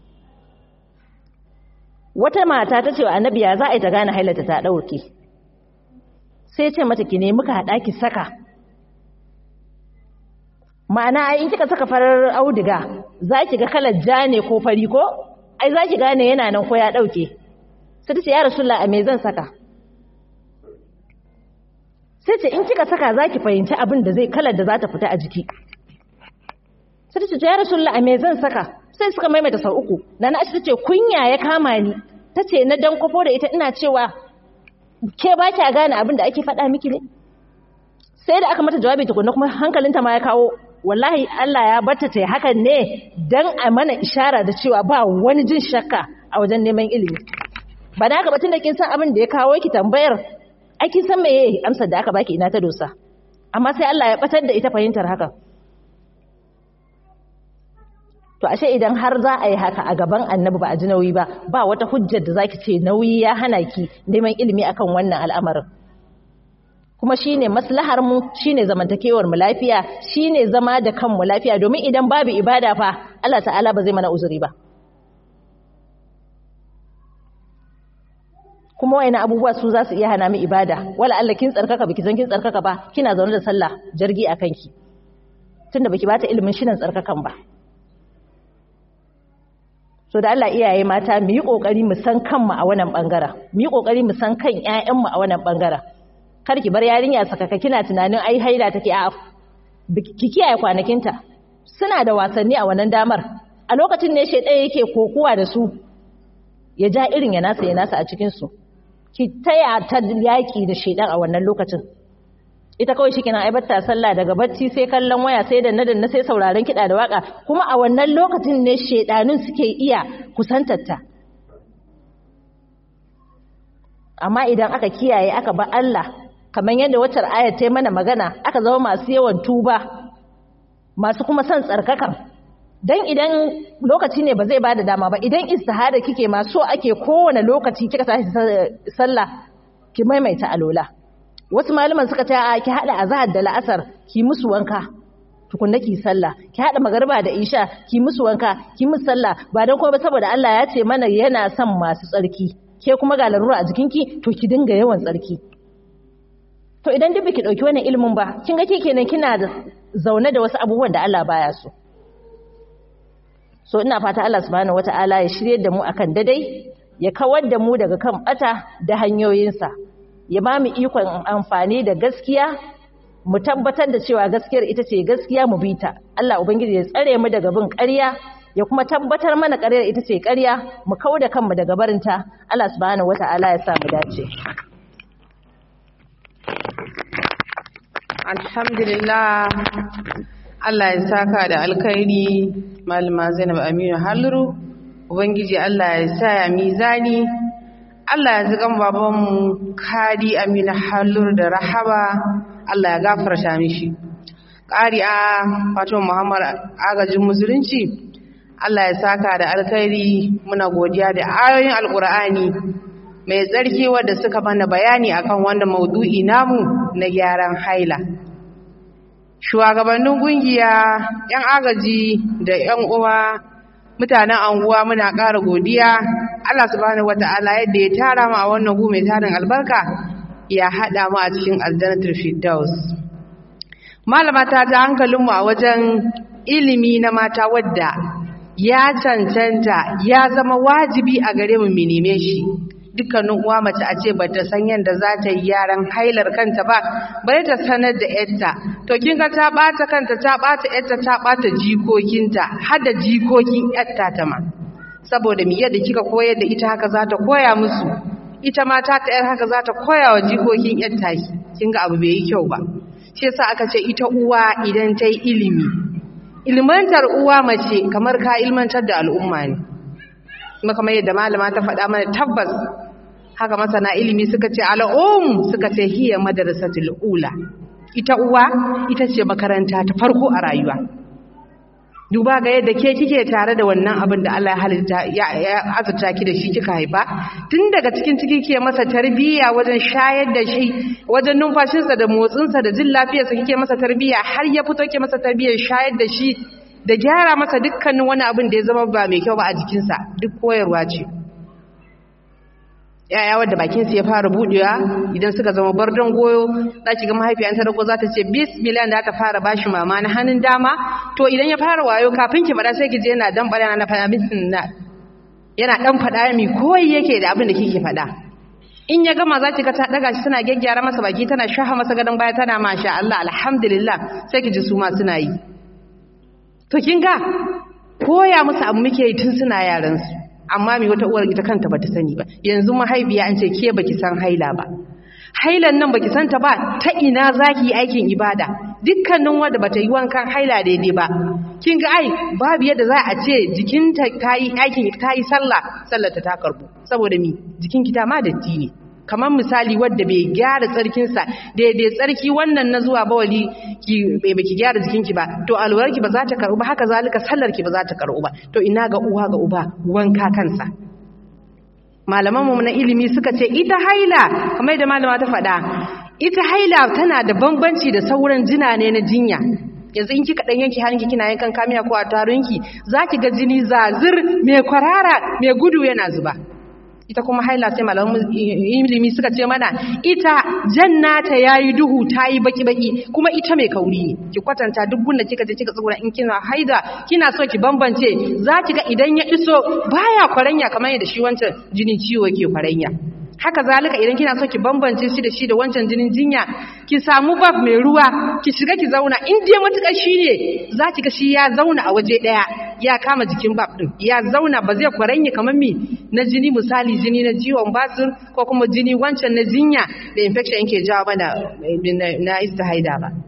wata mata ta ce wa annabi ya za a yi ta gane hailata ta ɗauke sai ce mata ki nemi ka haɗa ki saka ma'ana in kika saka farar auduga za ki ga kalar ja ne ko fari ko ai za ki gane yana nan ko ya ɗauke sai ta ce ya rasulullah a me zan saka sai ce in kika saka za ki fahimci abin da zai kalar da za ta fita a jiki sai ta ce ya rasulullah a me zan saka sai suka maimaita sau uku na na ta ce kunya ya kama ni ta ce na dan kwafo da ita ina cewa ke ba kya gane abin da ake faɗa miki ne sai da aka mata jawabi tukunna kuma hankalinta ma ya kawo wallahi Allah ya barta ta hakan ne dan a mana ishara da cewa ba wani jin shakka a wajen neman ilimi ba da haka batun da kin san abin da ya kawo ki tambayar ai kin san meye amsar da aka baki ina ta dosa amma sai Allah ya batar da ita fahimtar haka to ashe idan har za a yi haka a gaban annabi ba a ji nauyi ba ba wata hujjar da zaki ce nauyi ya hana ki neman ilimi akan wannan al'amarin kuma shine maslahar mu shine zamantakewar mu lafiya shine zama da kanmu lafiya domin idan babu ibada fa Allah ta'ala ba zai mana uzuri ba kuma wayannan abubuwa su za su iya hana mu ibada wala Allah kin tsarkaka biki san kin tsarkaka ba kina zaune da sallah jargi a kanki tunda baki bata ilimin shirin tsarkakan ba so da Allah iyaye mata mu yi kokari mu san kanmu a wannan bangaren mu yi kokari mu san kan ƴaƴanmu a wannan bangaren kar ki bar yarinya sakaka kina tunanin ai haila take a ki kiyaye kwanakinta suna da wasanni a wannan damar a lokacin ne shedan yake kokuwa da su ya ja irin ya nasa ya nasa a cikin su ki taya ta yaki da shedan a wannan lokacin ita kawai shi kina aibatta sallah daga bacci sai kallon waya sai da nadan sai sauraron kiɗa da waka kuma a wannan lokacin ne shedanun suke iya kusantarta amma idan aka kiyaye aka ba Allah kamar yadda wacce ayar ta mana magana aka zama masu yawan tuba masu kuma son tsarkakan dan idan lokaci ne ba zai bada dama ba idan istihada kike ma so ake kowane lokaci kika tashi sallah ki maimaita alola wasu malaman suka ce a ki hada azhar da la'asar ki musu wanka tukunna ki sallah ki hada magariba da isha ki musu wanka ki musu sallah ba dan kuma ba saboda Allah ya ce mana yana son masu tsarki ke kuma ga larura a jikinki to ki dinga yawan tsarki to idan duk biki dauki wannan ilimin ba kin ga kenan kina da zaune da wasu abubuwan da Allah baya so so ina fata Allah subhanahu wataala ya shirye da mu akan dadai ya kawar da mu daga kan bata da hanyoyinsa ya ba mu ikon amfani da gaskiya mu tabbatar da cewa gaskiyar ita ce gaskiya mu bi ta Allah ubangiji ya tsare mu daga bin ƙarya ya kuma tabbatar mana ƙaryar ita ce ƙarya mu kauda kanmu daga barinta Allah subhanahu wataala ya sa mu dace alhamdulillah Allah ya saka da alkhairi malama Zainab Aminu Halluru ubangiji Allah ya sa ya mizani Allah ya zikan babanmu Kadi Aminu Halluru da Rahaba Allah ya gafarta mishi ƙari a Fatima Muhammad agajin musulunci Allah ya saka da alkhairi muna godiya da ayoyin alkur'ani mai tsarki wadda suka mana bayani akan wannan maudu'i namu na gyaran haila shugabannin kungiya yan agaji da yan uwa mutanen anguwa muna ƙara godiya Allah subhanahu wata'ala yadda ya tara mu a wannan gu mai tarin albarka ya haɗa mu a cikin aljannatul firdaus malama ta ta hankalinmu a wajen ilimi na mata wadda ya cancanta ya zama wajibi a gare mu mu neme shi dukkanin uwa mace a ce bata san yadda za ta yi yaran hailar kanta ba bari ta sanar da yarta to kin ga ta bata kanta ta bata yarta ta bata jikokinta har da jikokin yarta ta ma saboda mi yadda kika koyar da ita haka za ta koya musu ita ma ta ta yar haka za ta koya wa jikokin yarta kin ga abu bai yi kyau ba shi yasa aka ce ita uwa idan ta yi ilimi ilmantar uwa mace kamar ka ilmantar da al'umma ne kuma kamar yadda malama ta faɗa mana tabbas haka masana ilimi suka ce al'um suka ce hiya madrasatul ula ita uwa ita ce makaranta ta farko a rayuwa duba ga yadda ke kike tare da wannan abin da Allah ya halitta ya azurta ki da shi kika haifa tun daga cikin ciki ke masa tarbiyya wajen shayar da shi wajen numfashinsa da motsinsa da jin lafiyarsa kike masa tarbiyya har ya fito ke masa tarbiyyar shayar da shi da gyara masa dukkanin wani abin da ya zama ba mai kyau ba a jikinsa duk koyarwa ce yaya wadda bakinsu ya fara budewa idan suka zama bardon goyo za ki ga mahaifiya ta rago za ta ce bismillah da ta fara bashi mama na hannun dama to idan ya fara wayo kafin ki faɗa sai ki je yana dan faɗa na faɗa bismillah yana dan faɗa mi koyi yake da abin da kike faɗa in ya gama za ki ga ta daga shi tana gyaggyara masa baki tana shaha masa gadon baya tana masha Allah alhamdulillah sai ki ji su ma suna yi to kin ga koya musu abu muke yi tun suna yaran su amma mai wata uwar ita kanta bata sani ba yanzu mahaifiya an ce ke baki san haila ba hailan nan baki santa ba ta ina zaki yi aikin ibada dukkanin wanda bata yi wankan haila daidai ba kin ga ai babu yadda za a ce jikinta ta yi aikin ta yi sallah sallar ta ta karbu saboda mi jikinki ta ma datti ne kamar misali wadda bai gyara tsarkinsa daidai tsarki wannan na zuwa bawali ki bai baki gyara jikinki ba to alwarki ba za ta karbu ba haka zalika sallarki ba za ta karbu ba to ina ga uwa ga uba wanka kansa malamanmu na ilimi suka ce ita haila kamar da malama ta faɗa ita haila tana da bambanci da sauran jina ne na jinya yanzu in kika dan yanki hannunki kina yankan kamiya ko a tarunki zaki ga jini zazir mai kwarara mai gudu yana zuba ita kuma haila sai malaman ilimi suka ce mana ita jannata yayi duhu tayi baki baki kuma ita mai kauri ne ki kwatanta duk gunda kika je kika tsugura in kina haida kina so ki bambance zaki ga idan ya iso baya kwaranya kamar yadda shi wancan jinin ciwo yake kwaranya haka zalika idan kina so ki bambance shi da shi da wancan jinin jinya ki samu bab mai ruwa ki shiga ki zauna in dai matukar shi ne za ki ga shi ya zauna a waje daya ya kama jikin bab din ya zauna ba zai kwaranye kamar mi na jini misali jini na jiwon basir ko kuma jini wancan na jinya da infection yake jawo mana na istihaida ba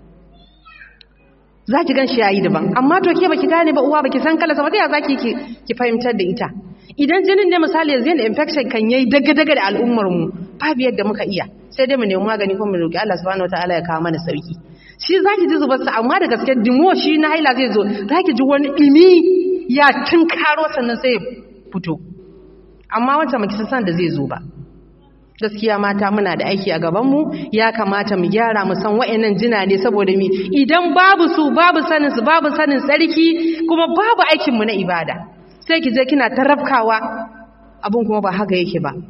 za ki gan shi yayi daban amma to ke baki gane ba uwa baki san kala sama ta ya zaki ki ki fahimtar da ita idan jinin ne misali yanzu yana infection kan yayi daga-daga da al'ummar mu babu yadda muka iya sai dai mu nemi magani kuma mu roki Allah subhanahu wataala ya kawo mana sauki shi zaki ji zubar sa amma da gaske dimo shi na haila zai zo zaki ji wani dimi ya tunkaro sannan sai ya fito amma wata maki san da zai zo ba gaskiya mata muna da aiki a gaban mu ya kamata mu gyara mu san wayannan jina ne saboda mi idan babu su babu sanin su babu sanin tsarki kuma babu aikin mu na ibada sai ki je kina tarafkawa abin kuma ba haka yake ba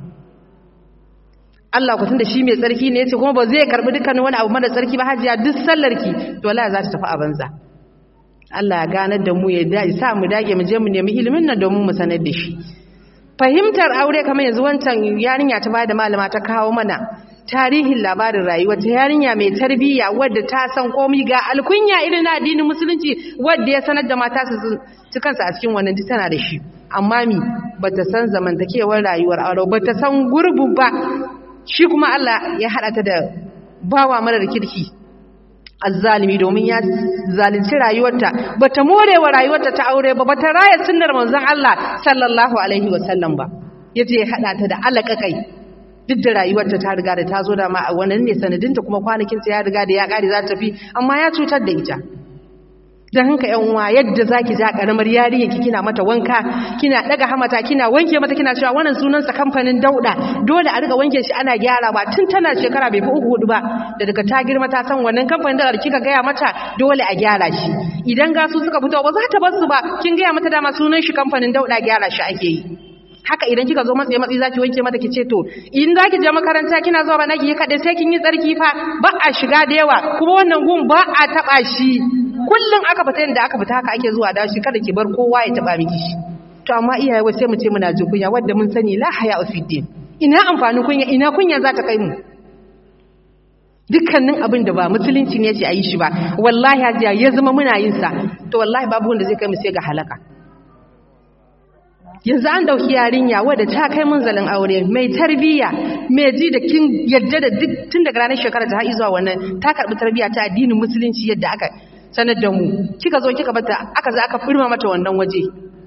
Allah ku tunda shi mai tsarki ne yace kuma ba zai karbi dukkanin wani abu mara tsarki ba hajiya duk sallarki to wallahi za ta tafi a banza Allah ya ganar da mu ya dai sa mu dage mu je mu nemi ilimin nan domin mu sanar da shi fahimtar aure kamar yanzu wancan yarinya ta bada malama ta kawo mana tarihin labarin rayuwa ta yarinya mai tarbiyya wadda ta san komai ga alkunya irin na addinin musulunci wadda ya sanar da mata su ci kansa a cikin wannan tana da shi amma mi bata san zamantakewar rayuwar aure bata san gurbu ba shi kuma Allah ya hada ta da bawa marar kirki azzalimi domin ya zalunci rayuwarta bata morewa rayuwarta ta aure ba bata raya sunnar manzon Allah sallallahu alaihi wasallam ba yace ya hada ta da alakakai duk da rayuwarta ta riga da ta zo da ma a wannan ne sanadinta kuma kwanakinta ya riga da ya kare za ta tafi amma ya cutar da ita dan hanka yan uwa yadda zaki ja karamar yarinya ki kina mata wanka kina daga hamata kina wanke mata kina cewa wannan sunan sa kamfanin dauda dole a riga wanke shi ana gyara ba tun tana shekara bai fi uku hudu ba da daga ta girma ta san wannan kamfanin dauda kika gaya mata dole a gyara shi idan gasu suka fito ba za ta bar su ba kin gaya mata dama sunan shi kamfanin dauda gyara shi ake yi haka idan kika zo matsayi matsayi zaki wanke mata kice to in zaki je makaranta kina zuwa ba naki kade sai kin yi tsarki fa ba a shiga da yawa kuma wannan gun ba a taba shi kullun aka fita yanda aka fita haka ake zuwa da shi kada ki bar kowa ya taba miki shi to amma iyaye wai sai mu ce muna jin kunya wanda mun sani la haya ufiddin ina amfanin kunya ina kunya za ta kai mu dukkanin abin da ba musulunci ne ce a yi shi ba wallahi hajiya ya zama muna yin sa to wallahi babu wanda zai kai mu sai ga halaka yanzu an dauki yarinya wadda ta kai munzalin aure mai tarbiyya mai ji da kin yadda da duk tun daga ranar shekara ta har zuwa wannan ta karbi tarbiyya ta addinin musulunci yadda aka sanar da mu kika zo kika bata aka za aka firma mata wannan waje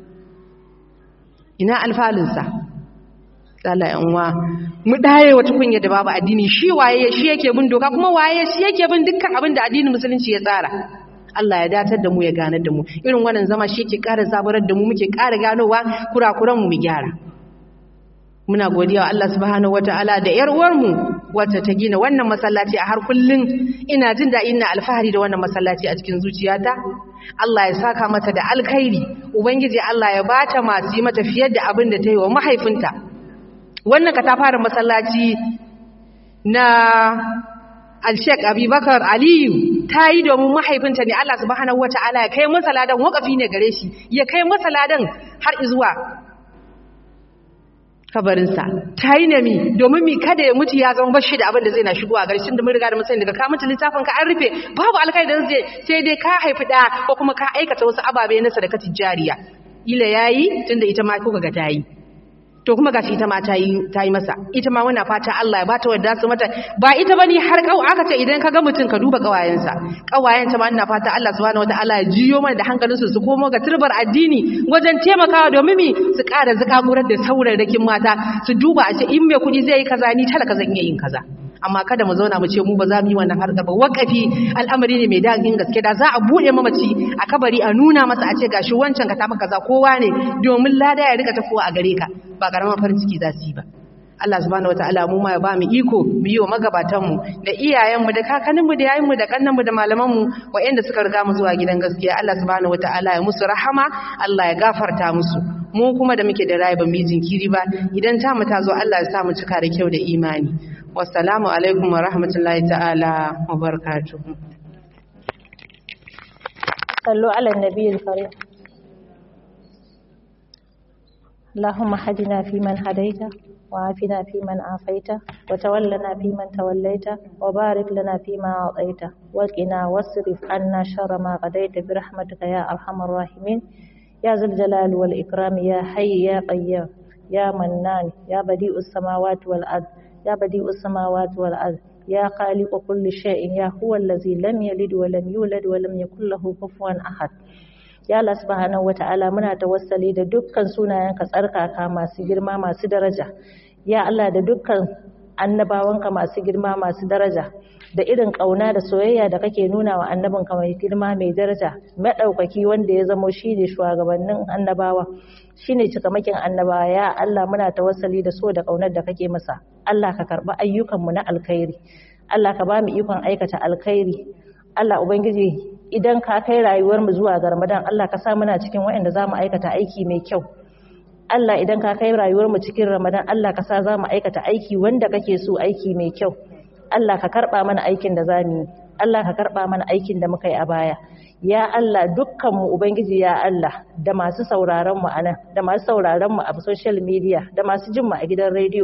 ina alfalin sa Allah yan uwa mu daye wata kunya da babu addini shi waye shi yake bin doka kuma waye shi yake bin dukkan abin da addinin musulunci ya tsara Allah ya datar da mu ya ganar da mu irin wannan zama shi ke ƙara zaburar da mu muke ƙara ganowa kurakuran mu mu gyara muna godiya wa Allah subhanahu wataala da yar uwar mu wacce ta gina wannan masallaci a har kullun ina jin da ina alfahari da wannan masallaci a cikin zuciyata Allah ya saka mata da alkhairi ubangiji Allah ya bata masu yi mata fiye da abin da ta yi wa mahaifinta wannan katafaren masallaci na Al-Sheikh Abubakar Aliyu ta yi domin mahaifinta ne Allah subhanahu wata'ala ya kai masa ladan wakafi ne gare shi ya kai masa ladan har zuwa kabarinsa ta yi nemi domin mi kada ya mutu ya zama bashi da abin da zai na shigo a garshin da mun riga da mun sani daga ka mutu littafin ka an rufe babu alkai da zai sai dai ka haifi da ko kuma ka aikata wasu ababe na sadaka tijariya ila yayi tunda ita ma kuka ga ta yi to kuma gashi ita ma ta yi ta yi masa ita ma muna fata Allah ya bata wadda su mata ba ita bane har kau aka ce idan ka ga mutum ka duba kawayensa kawayen ta ma ina fata Allah subhanahu wataala ya jiyo mana da hankalin su su komo ga turbar addini wajen taimakawa domin mi su ƙara zakakurar da saurarrakin mata su duba a ce in mai kuɗi zai yi kaza ni talaka zan iya yin kaza amma kada mu zauna mu ce mu ba za mu yi wannan harkar ba wakafi al'amari ne mai dagin gaske da za a buɗe mamaci a kabari a nuna masa a ce gashi wancan ka tafi kaza kowa ne domin lada ya rika tafowa a gare ka ba karamar farin ciki za su yi ba Allah subhanahu wataala mu ma ya ba mu iko mu yi wa magabatan mu da iyayen mu da kakannin mu da yayin mu da kannan mu da malaman mu waɗanda suka riga mu zuwa gidan gaskiya Allah subhanahu wataala ya musu rahama Allah ya gafarta musu mu kuma da muke da rayu ba mu yi jinkiri ba idan ta mu ta zo Allah ya sa mu cika da kyau da imani wassalamu alaikum wa rahmatullahi ta'ala wa barakatuhu صلوا على النبي الكريم اللهم هدنا فيمن هديت وعافنا فيمن عافيت وتولنا فيمن توليت وبارك لنا فيما أعطيت وقنا واصرف عنا شر ما قضيت برحمتك يا أرحم الراحمين يا ذا الجلال والإكرام يا حي يا قيوم يا منان يا بديء السماوات والأرض يا بديء السماوات والأرض يا خالق كل شيء يا هو الذي لم يلد ولم يولد ولم يكن له كفوا أحد ya Allah subhanahu wata'ala muna tawassali da dukkan sunayenka tsarkaka masu girma masu daraja ya Allah da dukkan annabawanka masu girma masu daraja da irin kauna da soyayya da kake nuna wa annabinka mai girma mai daraja madaukaki wanda ya zamo shine shugabannin annabawa shine cikamakin annabawa ya Allah muna tawassali da so da kaunar da kake masa Allah ka karba ayyukanmu na alkhairi Allah ka ba mu ikon aikata alkhairi Allah ubangiji idan ka kai rayuwar mu zuwa ga Ramadan Allah ka sa muna cikin waɗanda zamu aikata aiki mai kyau Allah idan ka kai rayuwar mu cikin Ramadan Allah ka sa zamu aikata aiki wanda kake so aiki mai kyau Allah ka karba mana aikin da zamu yi Allah ka karba mana aikin da muka yi a baya ya Allah dukkan mu ubangiji ya Allah da masu sauraron mu anan da masu sauraron mu a social media da masu jin mu a gidan radio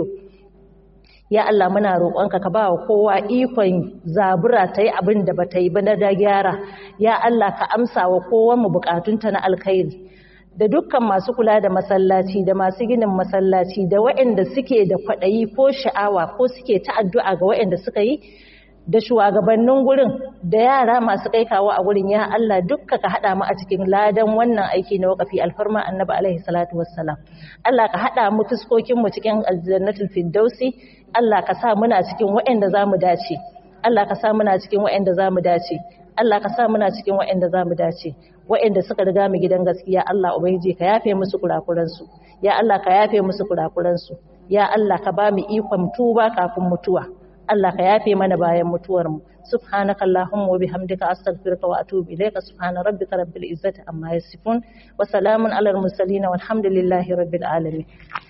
ya Allah muna roƙonka ka ba wa kowa ikon zabura ta yi abin da ba ta yi ba na da gyara ya Allah ka amsa wa kowa mu bukatunta na alkhairi da dukkan masu kula da masallaci da masu ginin masallaci da waɗanda suke da kwaɗayi ko sha'awa ko suke ta addu'a ga waɗanda suka yi da shugabannin gurin da yara masu kai kawo a gurin ya Allah dukka ka haɗa mu a cikin ladan wannan aiki na wakafi alfarma annabi alaihi salatu wassalam Allah ka haɗa mu fuskokin mu cikin aljannatul firdausi Allah ka sa muna cikin waɗanda zamu dace Allah ka sa muna cikin waɗanda zamu dace Allah ka sa muna cikin waɗanda zamu dace waɗanda suka riga mu gidan gaskiya Allah ubangiji ka yafe musu kurakuran su ya Allah ka yafe musu kurakuran su ya Allah ka ba mu ikon tuba kafin mutuwa Allah ka yafe mana bayan mutuwar mu subhanaka allahumma wa bihamdika astaghfiruka wa atubu ilayka subhana rabbika rabbil izzati amma yasifun wa salamun alal mursalin walhamdulillahi rabbil alamin